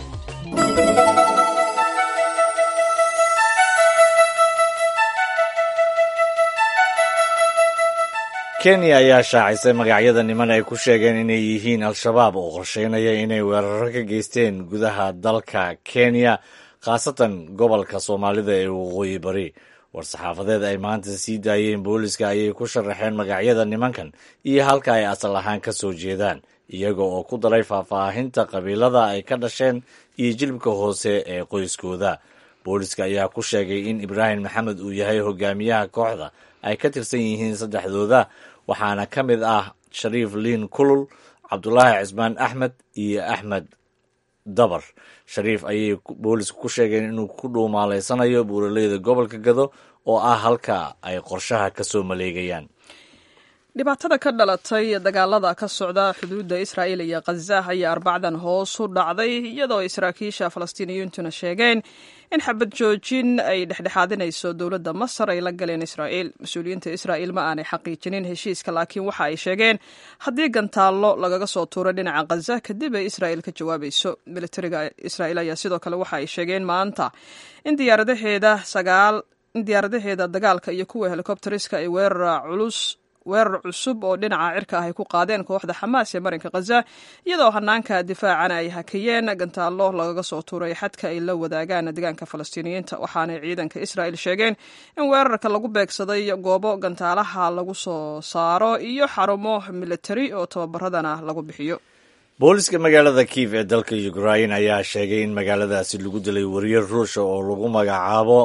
kenya ayaa shaacisay magacyada niman ay ku sheegeen inay yihiin al-shabaab oo qorsheynaya inay weeraro ka geysteen gudaha dalka kenya khaasatan gobolka soomaalida ee waqooyi bari war-saxaafadeed ay maanta sii daayeen booliska ayay ku sharaxeen magacyada nimankan iyo halka ay asal ahaan ka soo jeedaan iyaga oo ku daray faahfaahinta qabiilada ay ka dhasheen iyo jilibka hoose ee qoyskooda booliska ayaa ku sheegay in ibraahim maxamed uu yahay hogaamiyaha kooxda ay ka tirsan yihiin saddexdooda waxaana ka mid ah shariif liin kulul cabdulaahi cismaan axmed iyo axmed dabar shariif ayay boolisku ku sheegeen inuu ku dhuumaaleysanayo buuraleyda gobolka gado oo ah halka ay qorshaha ka soo maleegayaan dhibaatada ka dhalatay dagaalada ka socda xuduudda israa'iil iyo khaza ayaa arbacdan hoos u dhacday iyadoo ay saraakiisha falastiiniyiintuna sheegeen in xabad joojin ay dhexdhexaadinayso dowladda masar ay la galeen israa'iil mas-uuliyiinta israa'iil ma aanay xaqiijinin heshiiska laakiin waxa ay sheegeen haddii gantaallo lagaga soo tuuro dhinaca khaza kadib ay israa'iil ka jawaabayso militariga israa'iil ayaa sidoo kale waxa ay sheegeen maanta in diyaaradaheeda sagaal in diyaaradaheeda dagaalka iyo kuwa helikobteriska ay weerar culus weerar cusub oo dhinaca cirka ah ay ku qaadeen kooxda xamaas ee marinka khaza iyadoo hanaanka difaacana ay hakiyeen gantaallo lagaga soo tuuray xadka ay la wadaagaan deegaanka falastiiniyiinta waxaanay ciidanka israa'il sheegeen in weerarka lagu beegsaday goobo gantaalaha lagu soo saaro iyo xarumo militari oo tababaradana lagu bixiyo booliska magaalada kiif ee dalka ukrain ayaa sheegay in magaaladaasi lagu dilay wariyer ruusha oo lagu magacaabo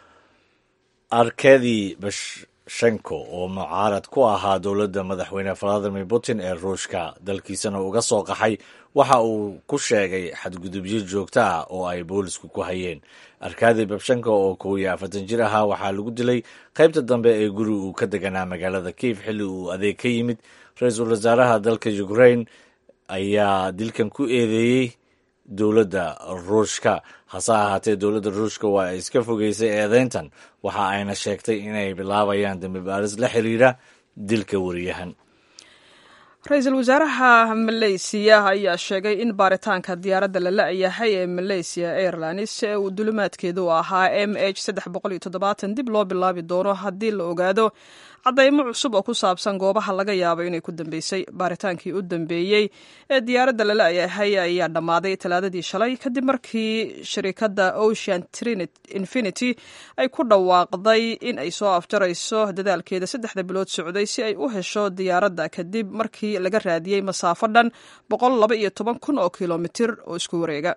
arkadi shenko oo mucaarad ku ahaa dowladda madaxweyne valadimir putin ee ruushka dalkiisana uga soo qaxay waxa uu ku sheegay xadgudubyo joogto ah oo ay boolisku ku hayeen arkadi babshenko oo kow iyo afartan jir ahaa waxaa lagu dilay qaybta dambe ee guri uu ka deganaa magaalada kiif xilli uu adeeg ka yimid ra-iisul wasaaraha dalka ukrain ayaa dilkan ku eedeeyey dowladda ruushka hase ahaatee dowladda ruushka waa ay iska fogeysay eedeyntan waxa ayna sheegtay inay bilaabayaan dambi baaris la xiriira dilka wariyahan ra-iisul wasaaraha maleysiya ayaa sheegay in baaritaanka diyaaradda la la-yahay ee maleysiya airlines ee uu dulimaadkeedu ahaa m h saddex boqol iyo toddobaatan dib loo bilaabi doono haddii la ogaado caddaymo cusub oo ku saabsan goobaha laga yaabo inay ku dambeysay baaritaankii u dambeeyey ee diyaaradda la la-yahay ayaa dhammaaday talaadadii shalay kadib markii shirikadda ocean infinity ay ku dhawaaqday in ay soo afjarayso dadaalkeeda saddexda bilood socday si ay u hesho diyaaradda kadib markii laga raadiyey masaafo dhan boqol laba iyo toban kun oo kilomitir oo isku wareega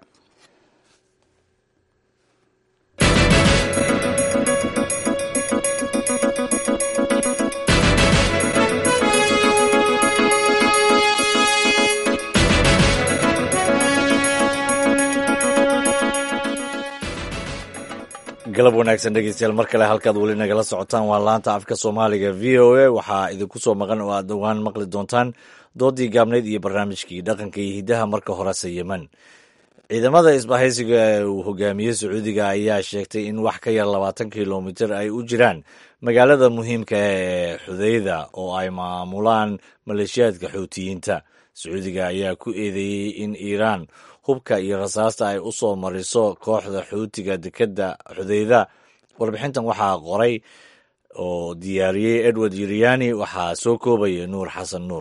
galab wanaagsan dhegeystayaal mar kale halkaad weli nagala socotaan waa laanta afka soomaaliga v o a waxaa idinku soo maqan oo aad dhowaan maqli doontaan doodii gaabnayd iyo barnaamijkii dhaqanka iyo hiddaha marka horese yeman ciidamada isbahaysiga ee uu hogaamiyey sacuudiga ayaa sheegtay in wax ka yar labaatan kilomitir ay u jiraan magaalada muhiimka ee xudeyda oo ay maamulaan maleeshiyaadka xuutiyiinta sacuudiga ayaa ku eedeeyey in iiraan hubka iyo rasaasta ay u soo mariso kooxda xuutiga dekedda xudeyda warbixintan waxaa qoray oo diyaariyey edward yiriyani waxaa soo koobaya nuur xasan nuur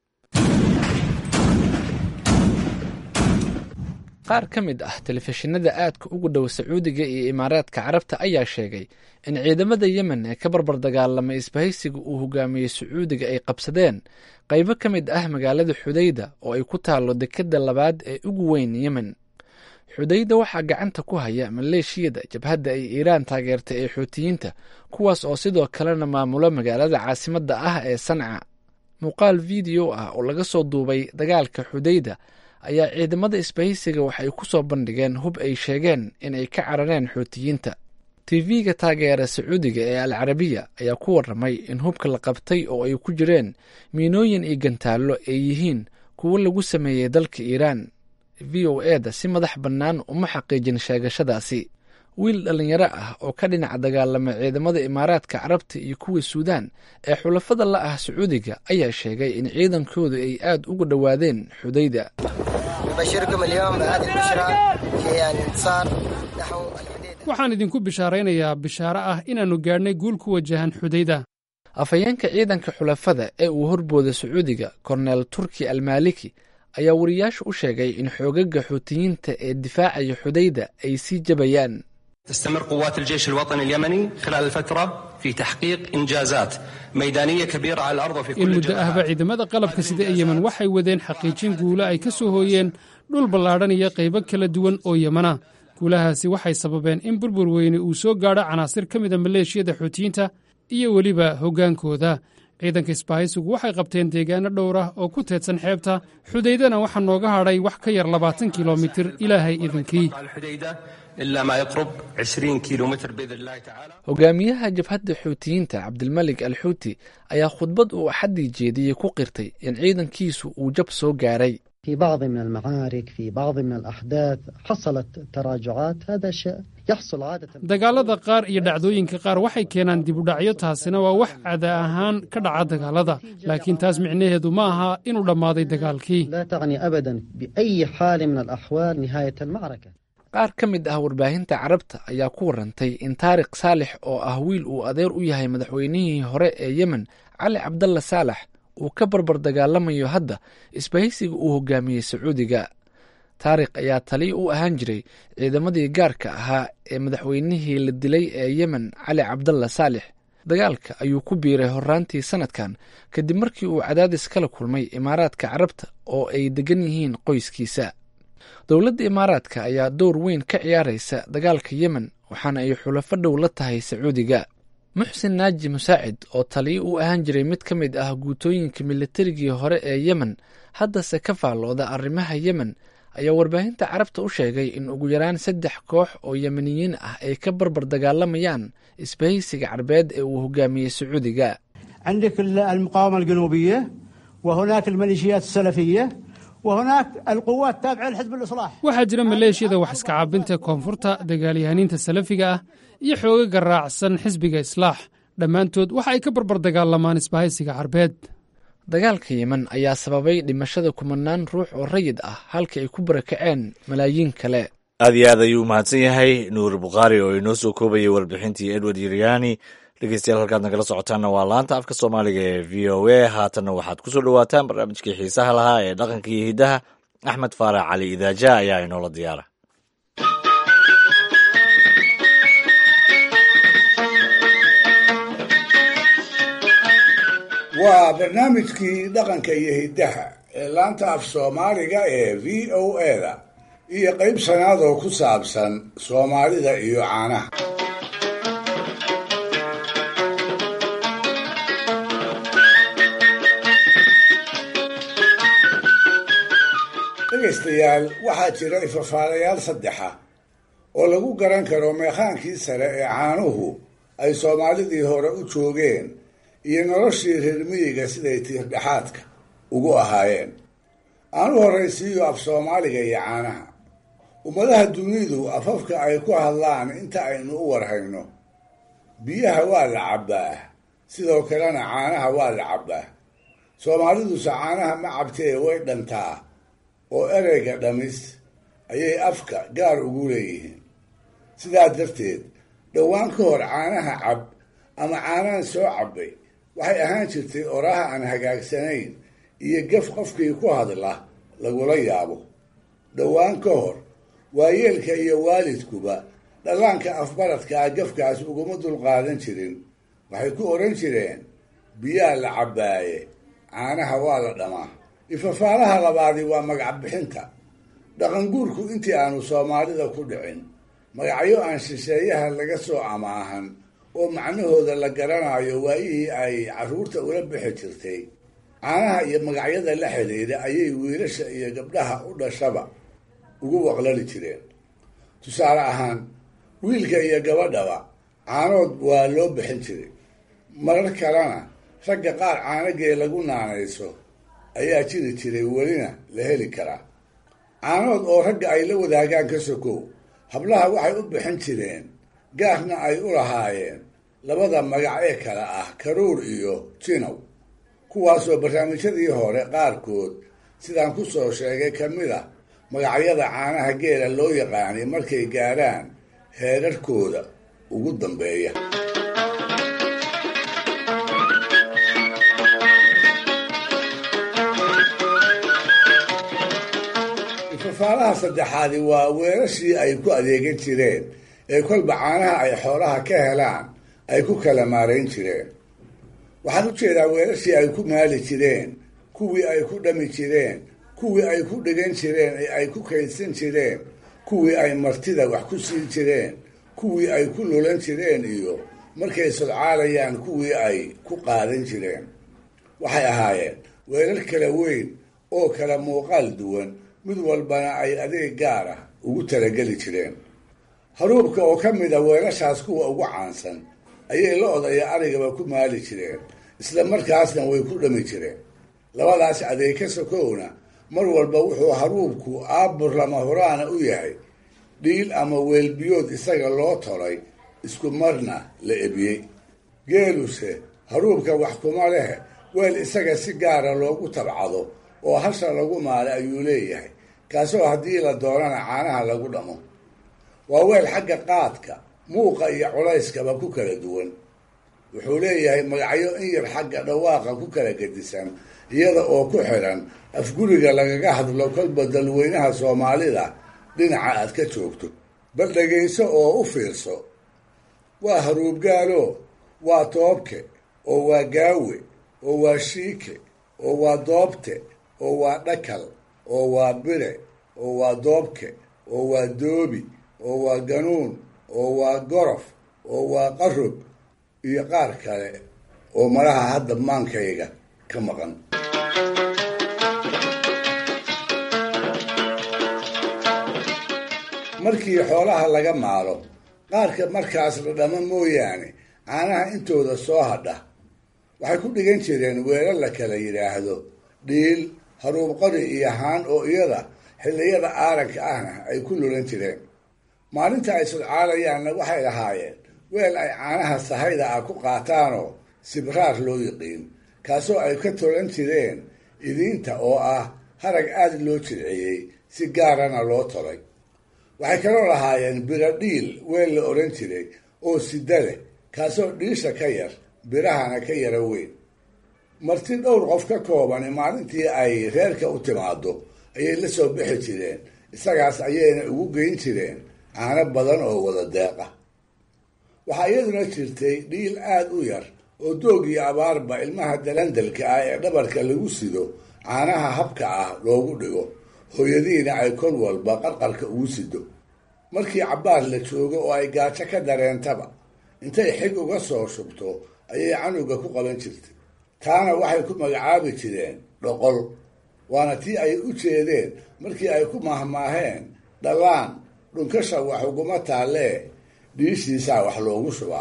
qaar ka mid ah telefishinada aadka ugu dhow sacuudiga iyo imaaraadka carabta ayaa sheegay in ciidamada yemen ee ka barbar dagaalamay isbahaysiga uu hogaamiyey sacuudiga ay qabsadeen qaybo ka mid ah magaalada xudayda oo ay ku taallo dekedda labaad ee ugu weyn yemen xudayda waxaa gacanta ku haya maleeshiyada jabhadda ay iiraan taageertay ee xuutiyiinta kuwaas oo sidoo kalena maamulo magaalada caasimadda ah ee sanca muuqaal video ah oo laga soo duubay dagaalka xudayda ayaa ciidamada isbahaysiga waxay ku soo bandhigeen hub ay sheegeen in ay ka carareen xuutiyiinta tv-ga taageera sacuudiga ee al carabiya ayaa ku warramay in hubka la qabtay oo ay ku jireen miinooyin iyo gantaallo ay yihiin kuwo lagu sameeyey dalka iiraan v o e da si madax bannaan uma xaqiijin sheegashadaasi wiil dhallinyaro ah oo ka dhinaca dagaalama ciidamada imaaraadka carabta iyo kuwa suudaan ee xulafada la ah sacuudiga ayaa sheegay in ciidankoodu ay aad uga dhowaadeen xudayda waxaan idinku bishaaraynayaa bishaaro ah inaannu gaadhnay guul ku wajahan xudayda afhayeenka ciidanka xulafada ee uu horbooda sacuudiga korneel turki almaaliki ayaa wariyaasha u sheegay in xoogaga xuutiyiinta ee difaacaya xudayda ay sii jabayaan تستمر قوات الجيش الوطني اليمني خلال الفترة في تحقيق إنجازات ميدانية كبيرة على الأرض وفي in كل muddo ahba ciidamada qalabka sida ee yemen waxay wadeen xaqiijin guulo ay ka soo hooyeen dhul ballaadhan iyo qaybo kala duwan oo yemana guulahaasi waxay sababeen in burbur weyne uu soo gaadho canaasir ka mida maleeshiyada xuutiyiinta iyo weliba hoggaankooda ciidanka isbaahaysigu waxay qabteen deegaano dhowr ah oo ku teedsan xeebta xudaydana waxaa nooga hadhay wax ka yar labaatan kilomitir ilaahay idinkii الحديدة إلا ما يقرب 20 كيلو متر بإذن الله تعالى hogaamiyaha jabhadda xuutiyiinta cabdilmalik al xuuti ayaa khudbad uu axaddii jeediyey ku qirtay in ciidankiisu uu jab soo gaaray في بعض من المعارك في بعض من الأحداث حصلت تراجعات هذا شيء يحصل عادة dagaalada qaar iyo dhacdooyinka qaar waxay keenaan dibudhacyo taasina waa wax cada ahaan ka dhaca dagaalada laakiin taas micnaheedu ma aha inuu dhammaaday dagaalkii لا تعني أبدا بأي حال من الأحوال نهاية المعركة qaar ka mid ah warbaahinta carabta ayaa ku warantay in taariq saalex oo ah wiil uu adeer u yahay madaxweynihii hore ee yemen cali cabdalla saalax uu ka barbar dagaalamayo hadda isbahaysiga uu hogaamiyey sacuudiga taariq ayaa taliya u ahaan jiray ciidamadii gaarka ahaa ee madaxweynihii la dilay ee yemen cali cabdalla saalex dagaalka ayuu ku biiray horaantii sanadkan kadib markii uu cadaadis kala kulmay imaaraadka carabta oo ay degan yihiin qoyskiisa dowladda imaaraadka ayaa door weyn ka ciyaaraysa dagaalka yemen waxaana ay xulafo dhow la tahay sacuudiga muxsin naaji musaacid oo taliyo u ahaan jiray mid ka mid ah guutooyinka militarigii hore ee yemen haddase ka faallooda arrimaha yemen ayaa warbaahinta carabta u sheegay in ugu yaraan saddex koox oo yemeniyiin ah ay ka barbar dagaalamayaan isbahaysiga carbeed ee uu hogaamiyey sacuudiga عندك المقاومة الجنوبية وهناك الميليشيات السلفية وهناك القوات التابعة لحزب الإصلاح waxaa jira maleeshiyada wax iska caabinta koonfurta dagaalyahaniinta salafiga ah iyo xoogaga raacsan xisbiga islaax dhammaantood waxa ay ka barbar dagaalamaan isbahaysiga carbeed dagaalka yemen ayaa sababay dhimashada kumanaan ruux oo rayid ah halka ay ku barakaceen malaayiin kale aad iyo aad ayuu mahadsan yahay nuur bukhaari oo inoo soo koobayay warbixintii edward yiryani dhegeystayaal halkaad nagala socotaanna waa laanta afka soomaaliga ee v o a haatanna waxaad ku soo dhowaataan barnaamijkii xiisaha lahaa ee dhaqanka iyo hiddaha axmed faarax cali idaaja ayaa inoola diyaara waa barnaamijkii dhaqanka iyo hiddaha ee laanta af soomaaliga ee v o a-da iyo qayb sanaad oo ku saabsan soomaalida iyo caanaha dhegaystayaal waxaa jira ifafaalayaal saddexa oo lagu garan karo meekhaankii sare ee caanuhu ay soomaalidii hore u joogeen iyo noloshii reer miyiga siday tiirdhexaadka ugu ahaayeen aanu horraysiiyo af soomaaliga iyo caanaha ummadaha dunidu afafka ay ku hadlaan inta aynu u warhayno biyaha waa la cabbaa sidoo kalena caanaha waa la cabbaa soomaaliduse caanaha ma cabtee way dhantaa oo ereyga dhamis ayay afka gaar ugu leeyihiin sidaa darteed dhowaan ka hor caanaha cab ama caanahan soo cabbay waxay ahaan jirtay oraha aan hagaagsanayn iyo gaf qofkii ku hadla lagula yaabo dhowaan ka hor waayeelka iyo waalidkuba dhallaanka afbaradkaa gafkaas uguma dulqaadan jirin waxay ku odhan jireen biyaa la cabbaaye caanaha waa la dhamaa ifafaalaha labaadi waa magac bixinta dhaqanguurku intii aanu soomaalida ku dhicin magacyo aan shisheeyaha laga soo amaahan oo macnahooda la garanayo waayihii ay carruurta ula bixi jirtay caanaha iyo magacyada la xidhiidha ayay wiilasha iyo gabdhaha u dhashaba ugu waqlali jireen tusaale ahaan wiilka iyo gabadhaba caanood waa loo bixin jiray marar kalena ragga qaar caanagee lagu naanayso ayaa jiri jiray welina la heli karaa caanood oo ragga ay la wadaagaan ka sokow hablaha waxay u bixin jireen gaarna ay u lahaayeen labada magac ee kale ah karuur iyo jinow kuwaasoo barnaamijyadii hore qaarkood sidaan ku soo sheegay ka mid a magacyada caanaha geela loo yaqaanay markay gaadhaan heerarkooda ugu dambeeya ifafaalaha saddexaadi waa weerashii ay ku adeegan jireen ee kolba caanaha ay xoolaha ka helaan ay ku kala maarayn jireen waxaan u jeedaa weerashii ay ku maali jireen kuwii ay ku dhami jireen kuwii ay ku dhigan jireen ee ay ku kaydsan jireen kuwii ay martida wax ku siin jireen kuwii ay ku lulan jireen iyo markay sodcaalayaan kuwii ay ku qaadan jireen waxay ahaayeen weerar kala weyn oo kala muuqaal duwan mid walbana ay adeeg gaar ah ugu talageli jireen haruubka oo ka mid a weelashaas kuwa ugu caansan ayay lo-da iyo arigaba ku maali jireen isla markaasna way ku dhami jireen labadaas adeeg ka sokowna mar walba wuxuu haruubku aabur lama huraana u yahay dhiil ama weelbiyood isaga loo tolay isku marna la ebiyey geeluse haruubka wax kuma leh weel isaga si gaara loogu tabcado oo hasha lagu maala ayuu leeyahay kaasoo haddii la doonana caanaha lagu dhamo waa weel xagga qaadka muuqa iyo culayskaba ku kala duwan wuxuu leeyahay magacyo in yar xagga dhawaaqa ku kala gedisan iyada oo ku xidhan afguriga lagaga hadlo kolba dalweynaha soomaalida dhinaca aad ka joogto bal dhegayso oo u fiirso waa haruubgaalo waa toobke oo waa gaawe oo waa shiike oo waa doobte oo waa dhakal oo waa bire oo waa doobke oo waa doobi oo waa ganuun oo waa gorof oo waa qarog iyo qaar kale oo malaha hadda maankayga ka maqan markii xoolaha laga maalo qaarka markaas la dhamo mooyaane caanaha intooda soo hadha waxay ku dhigan jireen weelal la kala yidhaahdo dhiil haruub qori iyo haan oo iyada xilliyada aaranka ahna ay ku lulan jireen maalinta ay sodcaalayaanna waxay lahaayeen weel ay caanaha sahayda ah ku qaataanoo sibraar loo yiqiin kaasoo ay ka tolan jireen idiinta oo ah harag aada loo jilciyey si gaarana loo tolay waxay kaloo lahaayeen biro dhiil weel la odhan jiray oo sida leh kaasoo dhiisha ka yar birahana ka yara weyn marti dhowr qof ka koobani maalintii ay reerka u timaado ayay la soo bixi jireen isagaas ayayna ugu geyn jireen caano badan oo wada deeq ah waxaa iyaduna jirtay dhiil aada u yar oo doog iyo abaarba ilmaha dalandalka ah ee dhabarka lagu sido caanaha habka ah loogu dhigo hooyadiina ay kol walba qarqarka ugu sido markii cabbaar la joogo oo ay gaajo ka dareentaba intay xig uga soo shubto ayay canuga ku qaban jirtay taana waxay ku magacaabi jireen dhoqol waana tii ay u jeedeen markii ay ku mahmaaheen dhallaan dhunkasha wax uguma taallee dhiishiisaa wax loogu shubaa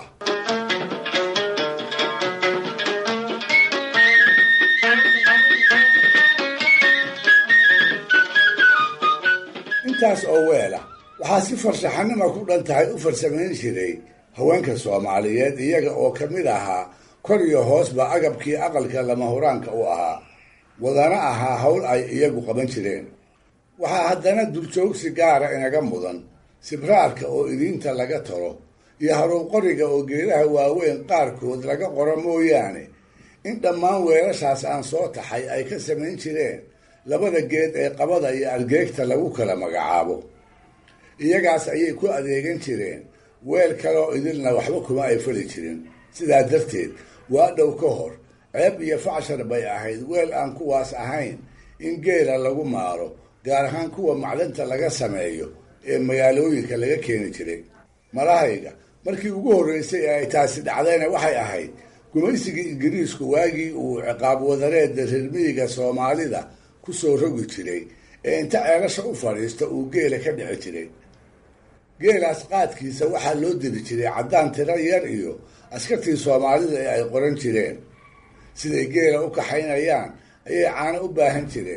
intaas oo weela waxaa si farshaxanima ku dhan tahay u farsamayn jiray haweenka soomaaliyeed iyaga oo ka mid ahaa kor iyo hoosba agabkii aqalka lama huraanka u ahaa wadana ahaa howl ay iyagu qaban jireen waxaa haddana duljoogsi gaara inaga mudan sibraarka oo idiinta laga talo iyo haruunqoriga oo geedaha waaweyn qaarkood laga qoro mooyaane in dhammaan weelashaas aan soo taxay ay ka samayn jireen labada geed ee qabada iyo argeegta lagu kala magacaabo iyagaas ayay ku adeegan jireen weel kaleoo idilna waxba kuma ay fali jirin sidaa darteed waa dhow ka hor ceeb iyo facshar bay ahayd weel aan kuwaas ahayn in geela lagu maaro gaar ahaan kuwa macdanta laga sameeyo ee magaalooyinka laga keeni jiray malahayga markii ugu horreysay ee ay taasi dhacdayna waxay ahayd gumaysigii ingiriisku waagii uu ciqaab wadareeda reermiyiga soomaalida kusoo rogi jiray ee inta ceelasha u fadhiista uu geela ka dhici jiray geelaas qaadkiisa waxaa loo diri jiray caddaan tiro yar iyo askartii soomaalida ee ay qoran jireen siday geela u kaxaynayaan ayay caano u baahan jireen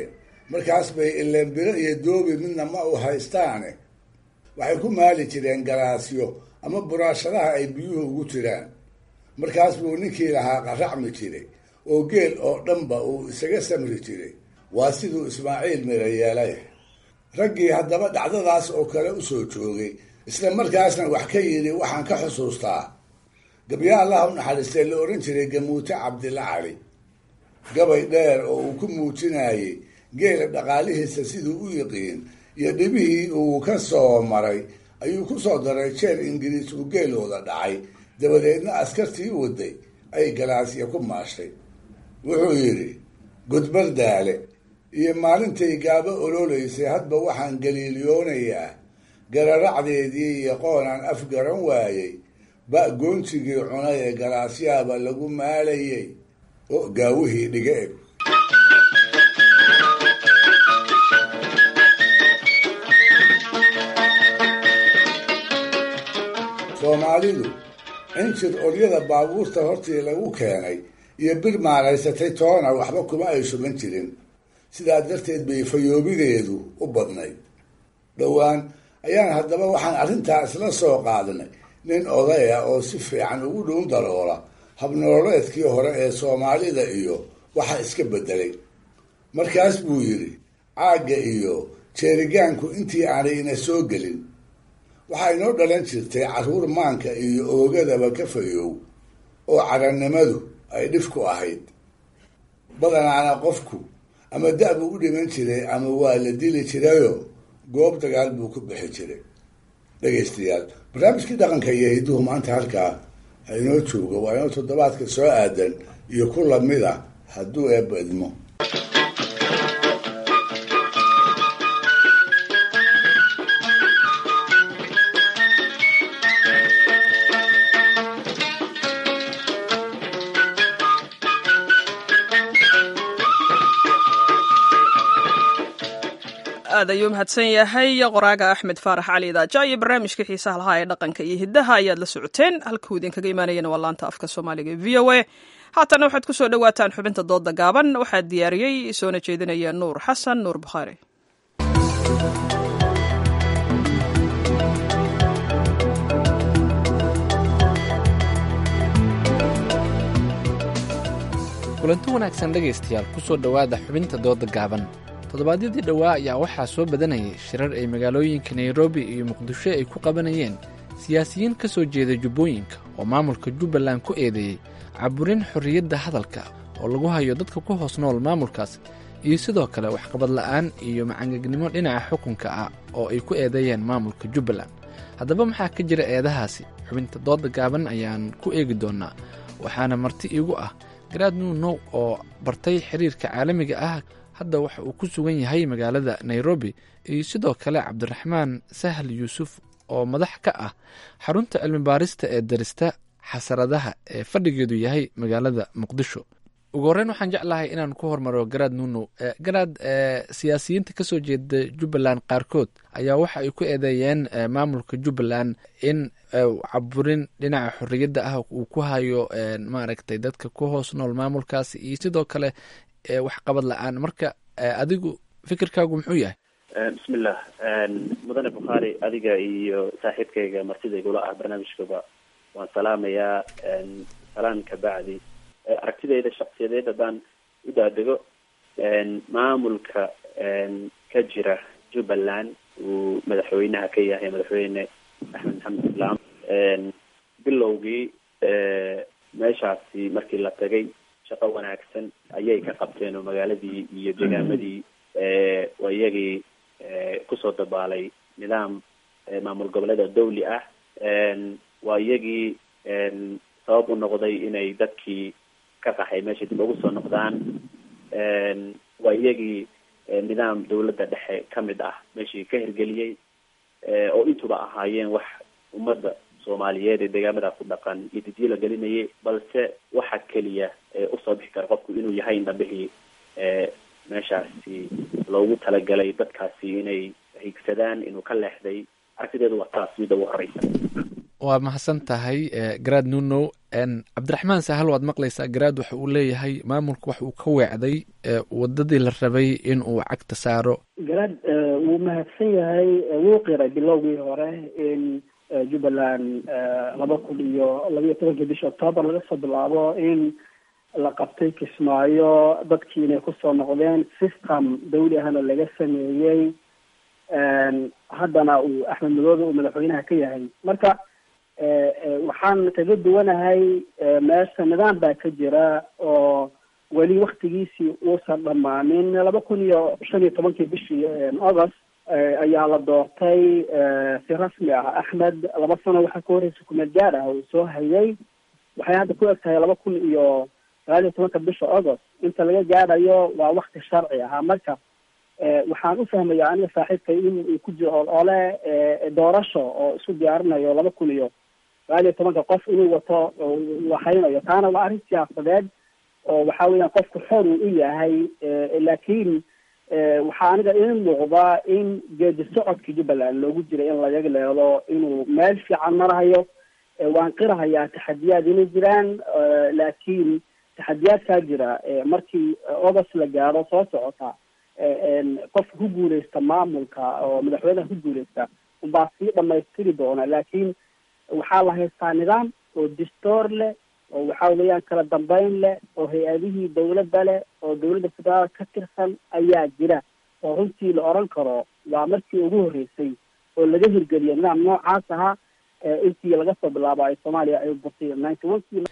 markaas bay ilenbiro iyo doobi midna ma u haystaane waxay ku maali jireen galaasyo ama buraashadaha ay biyuhu ugu jiraan markaas buu ninkii lahaa qaracmi jiray oo geel oo dhanba uu isaga samri jiray waa siduu ismaaciil mira yeelay raggii haddaba dhacdadaas oo kale u soo joogay isla markaasna wax ka yidhi waxaan ka xusuustaa gabya allaha u naxariistee la odhan jiray gamuute cabdilla cali gabay dheer oo uu ku muujinayey geela dhaqaalihiisa siduu u yiqiin iyo dhibihii uu ka soo maray ayuu ku soo daray jeer ingiriis uu geelooda dhacay dabadeedna askartii waday ay galaasya ku maashay wuxuu yidhi gudbar daale iyo maalintay gaabo ololaysay hadba waxaan galiiliyoonayaa gararacdeedii iyo qoonaan af garan waayey ba goontigii cunay ee galaasyaaba lagu maalayay oo gaawihii dhiga eg soomaalidu injir oryada baabuurta hortii lagu keenay iyo bir maalaysatay toona waxba kuma ay sugan jirin sidaa darteed bay fayoobideedu u badnayd dhowaan ayaan haddaba waxaan arrintaa isla soo qaadnay nin odaya oo si fiican ugu dhuun daroola habnololeedkii hore ee soomaalida iyo waxa iska beddelay markaas buu yidhi caagga iyo jeerigaanku intii aanay ina soo gelin waxaa inoo dhalan jirtay carruur maanka iyo oogadaba ka fayoow oo carannimadu ay dhif ku ahayd badanaana qofku ama da- buu u dhiman jiray ama waa la dili jirayo goob dagaal buu ku bixi jiray dhegaystayaal barnaamijkii dhaqanka iyo hidduhu maanta halkaa ha inoo joogo waa inoo toddobaadka soo aadan iyo ku lamid a hadduu eebba idmo aad ayuu mahadsan yahay qoraaga axmed faarax cali idaaja iyo barnaamijka xiisaha lahaa ee dhaqanka iyo hiddaha ayaad la socoteen halkuu idinkaga imaanayana waa laanta afka soomaaliga v o a haatana waxaad ku soo dhowaataan xubinta dooda gaaban waxaa diyaariyey soona jeedinaya nuur xasan nuur bukhaari kulanti wanaagsan dhegaystayaal ku soo dhowaada xubinta dooda gaaban toddobaadyadii dhowaa ayaa waxaa soo badanayay shirar ay magaalooyinka nairobi iyo muqdisho ay ku qabanayeen siyaasiyiin ka soo jeeda jubbooyinka oo maamulka jubbaland ku eedeeyey caburin xorriyadda hadalka oo lagu hayo dadka ku hoos nool maamulkaas iyo sidoo kale waxqabad la'aan iyo macangegnimo dhinaca xukunka ah oo ay ku eedeeyeen maamulka jubbaland haddaba maxaa ka jira eedahaasi xubinta dooda gaaban ayaan ku eegi doonnaa waxaana marti iigu ah garaad nuunow oo bartay xiriirka caalamiga ah hadda waxa uu ku sugan yahay magaalada nairobi iyo sidoo kale cabdiraxmaan sahal yuusuf oo madax ka ah xarunta cilmi baarista ee darista xasaradaha ee fadhigeedu yahay magaalada muqdisho ugu horreyn waxaan jeclahay inaan ku hormaro garaad nuunow garaad siyaasiyiinta kasoo jeeda jubbaland qaarkood ayaa waxa ay ku eedeeyeen maamulka jubbaland in caburin dhinaca xorriyadda ah uu ku hayo maaragtay dadka ku hoos nool maamulkaasi iyo sidoo kale waxqabad la-aan marka adigu fikirkaagu muxuu yahay bismillah mudane bukhaari adiga iyo saaxiibkayga martidaygula ah barnaamijkaba waan salaamayaa salaan ka bacdi aragtidayda shaksiyadeed haddaan u daadego maamulka ka jira jubbaland uu madaxweynaha ka yahay madaxweyne axmed maxamed islaam bilowgii meeshaasi markii la tagay shaqo wanaagsan ayay ka qabteen oo magaaladii iyo degaamadii waa iyagii kusoo dabaalay nidaam maamul goboleeda dawli ah waa iyagii sabab u noqday inay dadkii ka qaxay meesha dib ugu soo noqdaan waa iyagii nidaam dawladda dhexe ka mid ah meeshii ka hirgeliyey oo intuba ahaayeen wax ummadda soomaaliyeed ee deegaamada ku dhaqan iyo didiyo la gelinayay balse waxa keliya usoo bixi kara qofku inuu yahay indhabihii meeshaasi loogu talagalay dadkaasi inay higsadaan inuu ka leexday aragtideedu waa taas midda ugu horeysa waa mahadsan tahay garaad nunow cabdiraxmaan sahal waad maqlaysaa garaad waxa uu leeyahay maamulka wax uu ka weecday wadadii la rabay in uu cagta saaro garaad wuu mahadsan yahay wuu qiray bilowgii hore in jubbaland laba kun iyo labiyo tobankii bisha octoobar laga soo bilaabo in la qabtay kismaayo dadkii inay kusoo noqdeen system dawli ahna laga sameeyey haddana uu axmed madoobe uu madaxweynaha ka yahay marka waxaan kaga duwanahay meesha nidaam baa ka jira oo weli waktigiisii uusan dhammaanin laba kun iyo shan iyo tobankii bishii august ayaa la doortay si rasmi ah axmed laba sano waxaa ka horeysa kumeel gaar ah uu soo hayay waxay hadda ku eg tahay laba kun iyo sagaal iyo tobanka bisha august inta laga gaadhayo waa wakti sharci ahaa marka waxaan u fahmaya aniga saaxiibkay in uu ku jiro ole doorasho oo isku diyaarinayo laba kun iyo sagaal iyo tobanka qof inuu wato waxaynayo taana waa arrin siyaasadeed oo waxa weeyaan qofku xor uu u yahay laakiin waxaa aniga ii muuqda in geedi socodka jubbaland loogu jira in laga leedo inuu meel fiican marahayo waan qirahayaa taxadiyaad inay jiraan laakiin taxadiyaadkaa jira markii august la gaaro soo socota qofka ku guuleysta maamulka oo madaxweynaha ku guuleysta unbaa sii dhamaystiri doona laakiin waxaa la haystaa nidaam oo distoor leh oo waxa weeyaan kala dambeyn leh oo hay-adihii dawladda leh oo dawladda federaal ka tirsan ayaa jira oo runtii la oran karo waa markii ugu horreysay oo laga hirgeliyo nidaam noocaas ahaa intii laga soo bilaabo ay soomaaliya ay burtay ninety one kii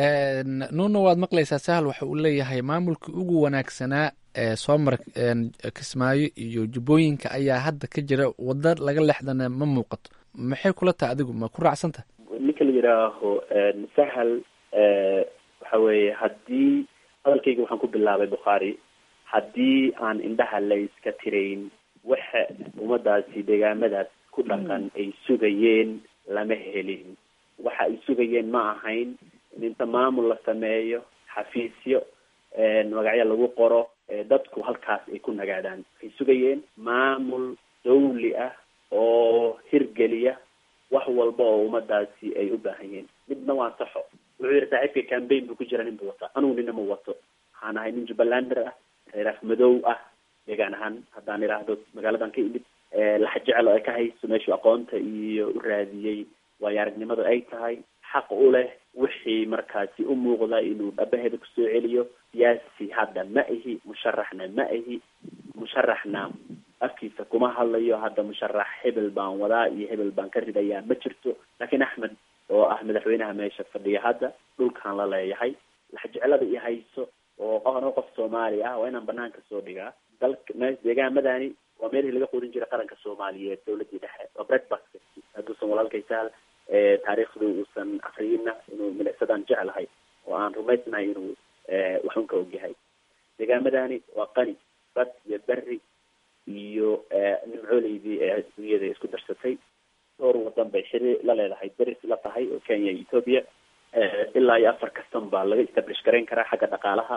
nuuna waad maqlaysaa sahal waxa uu leeyahay maamulkii ugu wanaagsanaa ee soo mara kismaayo iyo jubbooyinka ayaa hadda ka jira wada laga leexdana ma muuqato maxay kula tahay adigu ma ku raacsan tahay ninka la yidhaaho sahal waxa weeye haddii hadalkayga waxaan ku bilaabay bukhaari haddii aan indhaha la iska tirayn waxa ummadaasi deegaamadaas ku dhaqan ay sugayeen lama helin waxa ay sugayeen ma ahayn in inta maamul la sameeyo xafiisyo magacyo lagu qoro dadku halkaas ay ku nagaadaan waxay sugayeen maamul dawli ah oo hirgeliya wax walba oo ummadaasi ay u baahan yihiin midna waa saxo wuxuu yihi saaxiibka cambaign buu ku jira nin buu wataa anugu nina ma wato waxaan ahay nin jubbalander ah reeraaf madow ah deegaan ahaan haddaan idhaahdo magaaladan ka imid laxa jecel oo ay ka hayso meeshuu aqoonta iyo u raadiyey waayo aragnimadu ay tahay xaq u leh wixii markaasi u muuqda inuu dhabaheeda kusoo celiyo siyaasi hadda ma ihi musharaxna ma ihi musharaxna afkiisa kuma hadlayo hadda musharax hebel baan wadaa iyo hebel baan ka ridayaa ma jirto laakiin axmed oo ah madaxweynaha meesha fadhiya hadda dhulkan la leeyahay laxjecelada i hayso oo ano qof soomaali ah waa inaan banaanka soo dhigaa dalka me deegaamadani waa meelihii laga quudin jiray qaranka soomaaliyeed dawladii dhexe waa breakfast hadduusan walaalkay sahal taariikhdu uusan afriyina inuu milicsadaan jeclahay oo aan rumaysnahay inuu waxun ka ogyahay deegaamadani waa qani bad iyo berri iyo nimcooleydii ee adduunyada isku darsatay dhowr wadan bay xiri la leedahay deris la tahay oo kenya iyo ethoopia ilaa iyo afar kastan baa laga establish garayn karaa xagga dhaqaalaha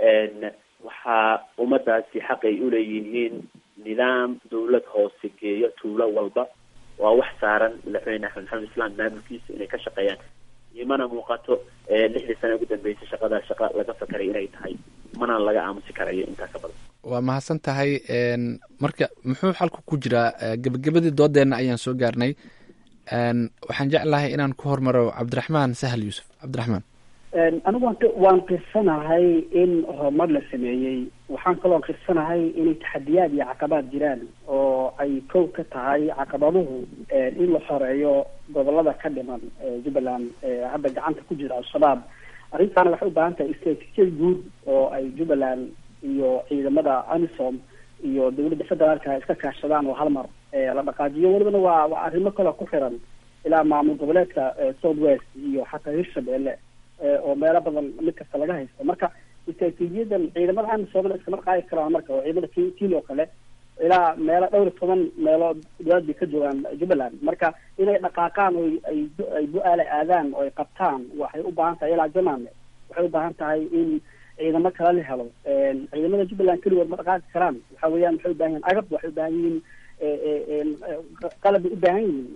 waxaa ummadaasi xaqay uleeyihiin nidaam dawlad hoose geeyo tuulo walba waa wax saaran madaxweyne axmed maxamed islaan maamulkiisa inay ka shaqeeyaan imana muuqato lixdii sano ugu dambeysay shaqadaa shaqa laga fakaray inay tahay mana laga aamusi karayo intaa ka badan waa mahadsan tahay marka muxuu xalku ku jiraa gebagabadii doodeenna ayaan soo gaarnay waxaan jeclahay inaan ku hormaro cabdiraxmaan sahal yuusuf cabdiraxmaan anigu waan waan qirsanahay in horumar la sameeyey waxaan kaloo qirsanahay inay taxadiyaad iyo caqabaad jiraan oo ay kow ka tahay caqabaduhu in la xoreeyo gobolada ka dhiman jubbaland hadda gacanta ku jira al-shabaab arrintaana waxay u baahan tahay istraatiijiyad guud oo ay jubbaland iyo ciidamada amisom iyo dawladda federaalka iska kaashadaan oo hal mar la dhaqaajiyo welibana waa waa arrimo kaloo ku xiran ilaa maamul goboleedka south west iyo xataa hirshabelle oo meelo badan mid kasta laga haysto marka istraatiijiyadan ciidamada amisom iskama qaadi karaan marka oo ciidamada kil oo kale ilaa meelo dhowr iyo toban meelood dowlad bay ka joogaan jubbaland marka inay dhaqaaqaan oo ay ay bu-aale aadaan oo ay qabtaan waxay u baahan tahay ilaa jamaame waxay u baahan tahay in ciidamo kale la helo ciidamada jubbaland keligood ma dhaqaaqi karaan waxa weeyaan waxay u baahan yihin agab waxay u baahan yihiin qalab bay u baahan yihiin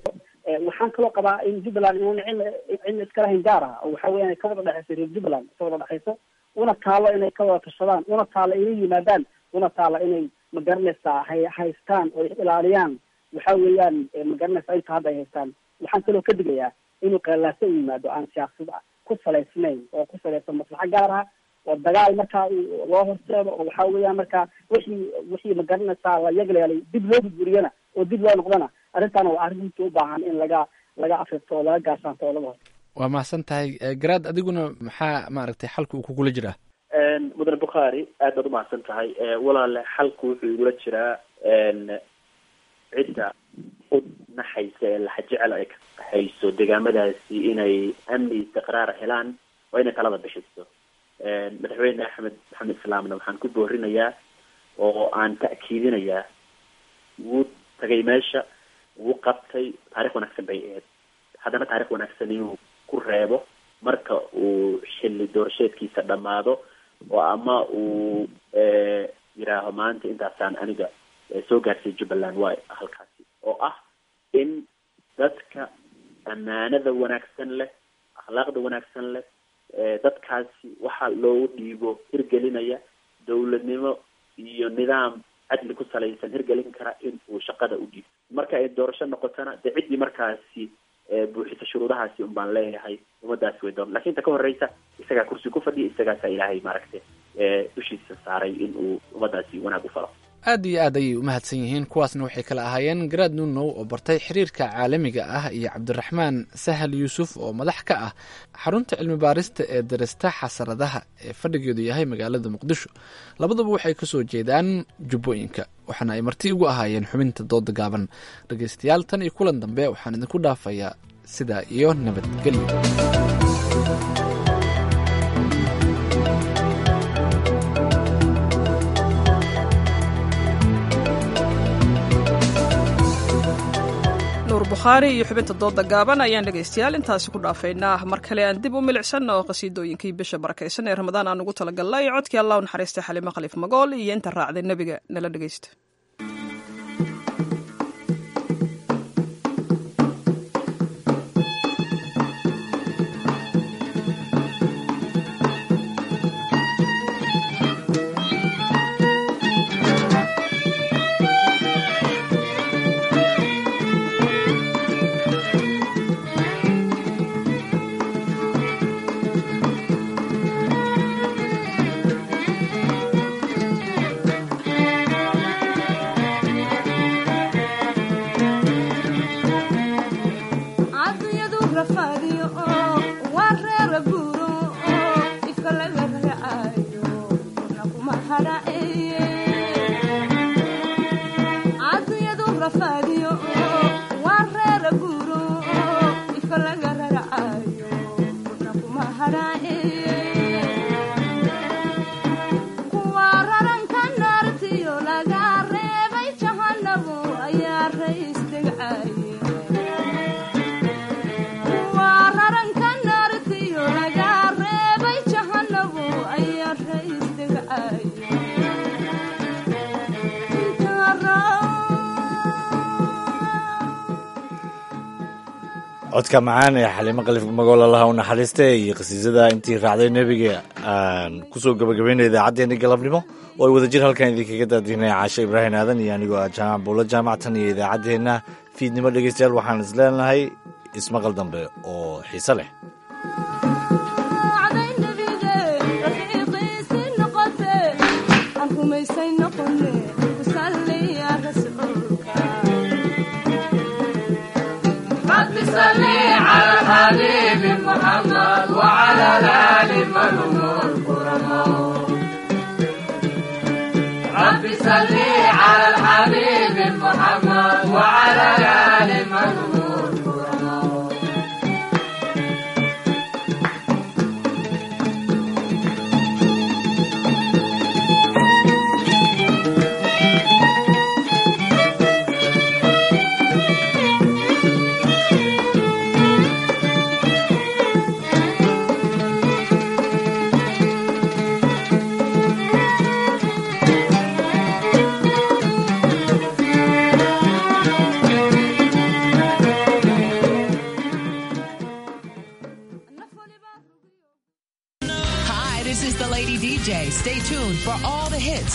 waxaan kaloo qabaa in jubbaland inuuna cidna cidna iska lahayn gaar ah oo waxa weeyaan ay ka wada dhexayso reer jubbaland ka wada dhexayso una taalo inay ka wada tashadaan una taalo inay yimaadaan una taalo inay magaranaysaa hay haystaan oo ilaaliyaan waxa weeyaan magaranaysaa inta hadda ay haystaan waxaan kaloo ka digayaa inuu qeelaaso u yimaado aan siyaasad ku salaysnayn oo ku salaysan maslaxo gaar ah oo dagaal markaa loo horseedo oo waxa weeyaan markaa wixii wixii magaranaysaa la yagleelay dib loo burburiyana oo dib loo noqdana arrintaana waa arrin runtii u baahan in laga laga afirto oo laga gaarsaanto oo laga hor waa mahadsan tahay garaad adiguna maxaa maaragtay xalka uu kugula jiraa mudane bukhaari aad baad umahadsan tahay walaale xalku wuxuu igula jiraa cidda u naxaysa ee laxa jecel ay ka hayso deegaamadaasi inay amni istiqraar helaan waa inay talada bixiso madaxweyne axmed maxamed islaamna waxaan ku boorinayaa oo aan ta'kiidinayaa wuu tagay meesha wuu qabtay taarikh wanaagsan bay ahayd haddana taarikh wanaagsan inuu ku reebo marka uu xilli doorasheedkiisa dhammaado oo ama uu yidhaaho maanta intaasaan aniga soo gaarsiiya jubbaland waa halkaasi oo ah in dadka ammaanada wanaagsan leh akhlaaqda wanaagsan leh dadkaasi waxa loogu dhiibo hirgelinaya dawladnimo iyo nidaam cadli ku salaysan hirgelin kara in uu shaqada u dhiibo marka ay doorasho noqotona dee ciddii markaasi buuxisa shuruudahaasi un baan leeyahay ummadaasi way doon lakin inta ka horeysa isagaa kursi ku fadhiya isagaasaa ilaahay maaragtay dushiisa saaray in uu ummadaasi wanaag u falo aad iyo aad ayay u mahadsan yihiin kuwaasna waxay kala ahaayeen garaad nunow oo bartay xiriirka caalamiga ah iyo cabdiraxmaan sahal yuusuf oo madax ka ah xarunta cilmi baarista ee darista xasaradaha ee fadhigeedu yahay magaalada muqdisho labaduba waxay kasoo jeedaan jubbooyinka waxaana ay marti ugu ahaayeen xubinta dooda gaaban dhegaystayaal tan iyo kulan dambe waxaan idinku dhaafayaa sidaa iyo nabadgelyo nuur bukhaari iyo xubinta dooda gaaban ayaan dhegaystayaal intaasi ku dhaafaynaa mar kale aan dib u milicsan oo qasiidooyinkii bisha barakaysan ee ramadaan aan ugu talagalnay codkii allah u naxariistay xalimo khaliif magool iyo inta raacday nebiga nala dhegaysta codka macaan ee xaliimo kalif magool allaha u naxariista iyo qasiisada intii raacday nebiga aan kusoo gabagabaynay idaacaddeenii galabnimo oo ay wadajir halkan idinkaga daadiinay caashe ibraahim aadan iyo anigoo ah jaamac buulo jaamactan iyo idaacaddeenna fiidnimo dhegeystayaal waxaan is leenahay ismaqal dambe oo xiise leh حبيب محمد وعلى الآل من الكرماء رب صل على الحبيب محمد وعلى الآل من الكرماء Stay tuned for all the hits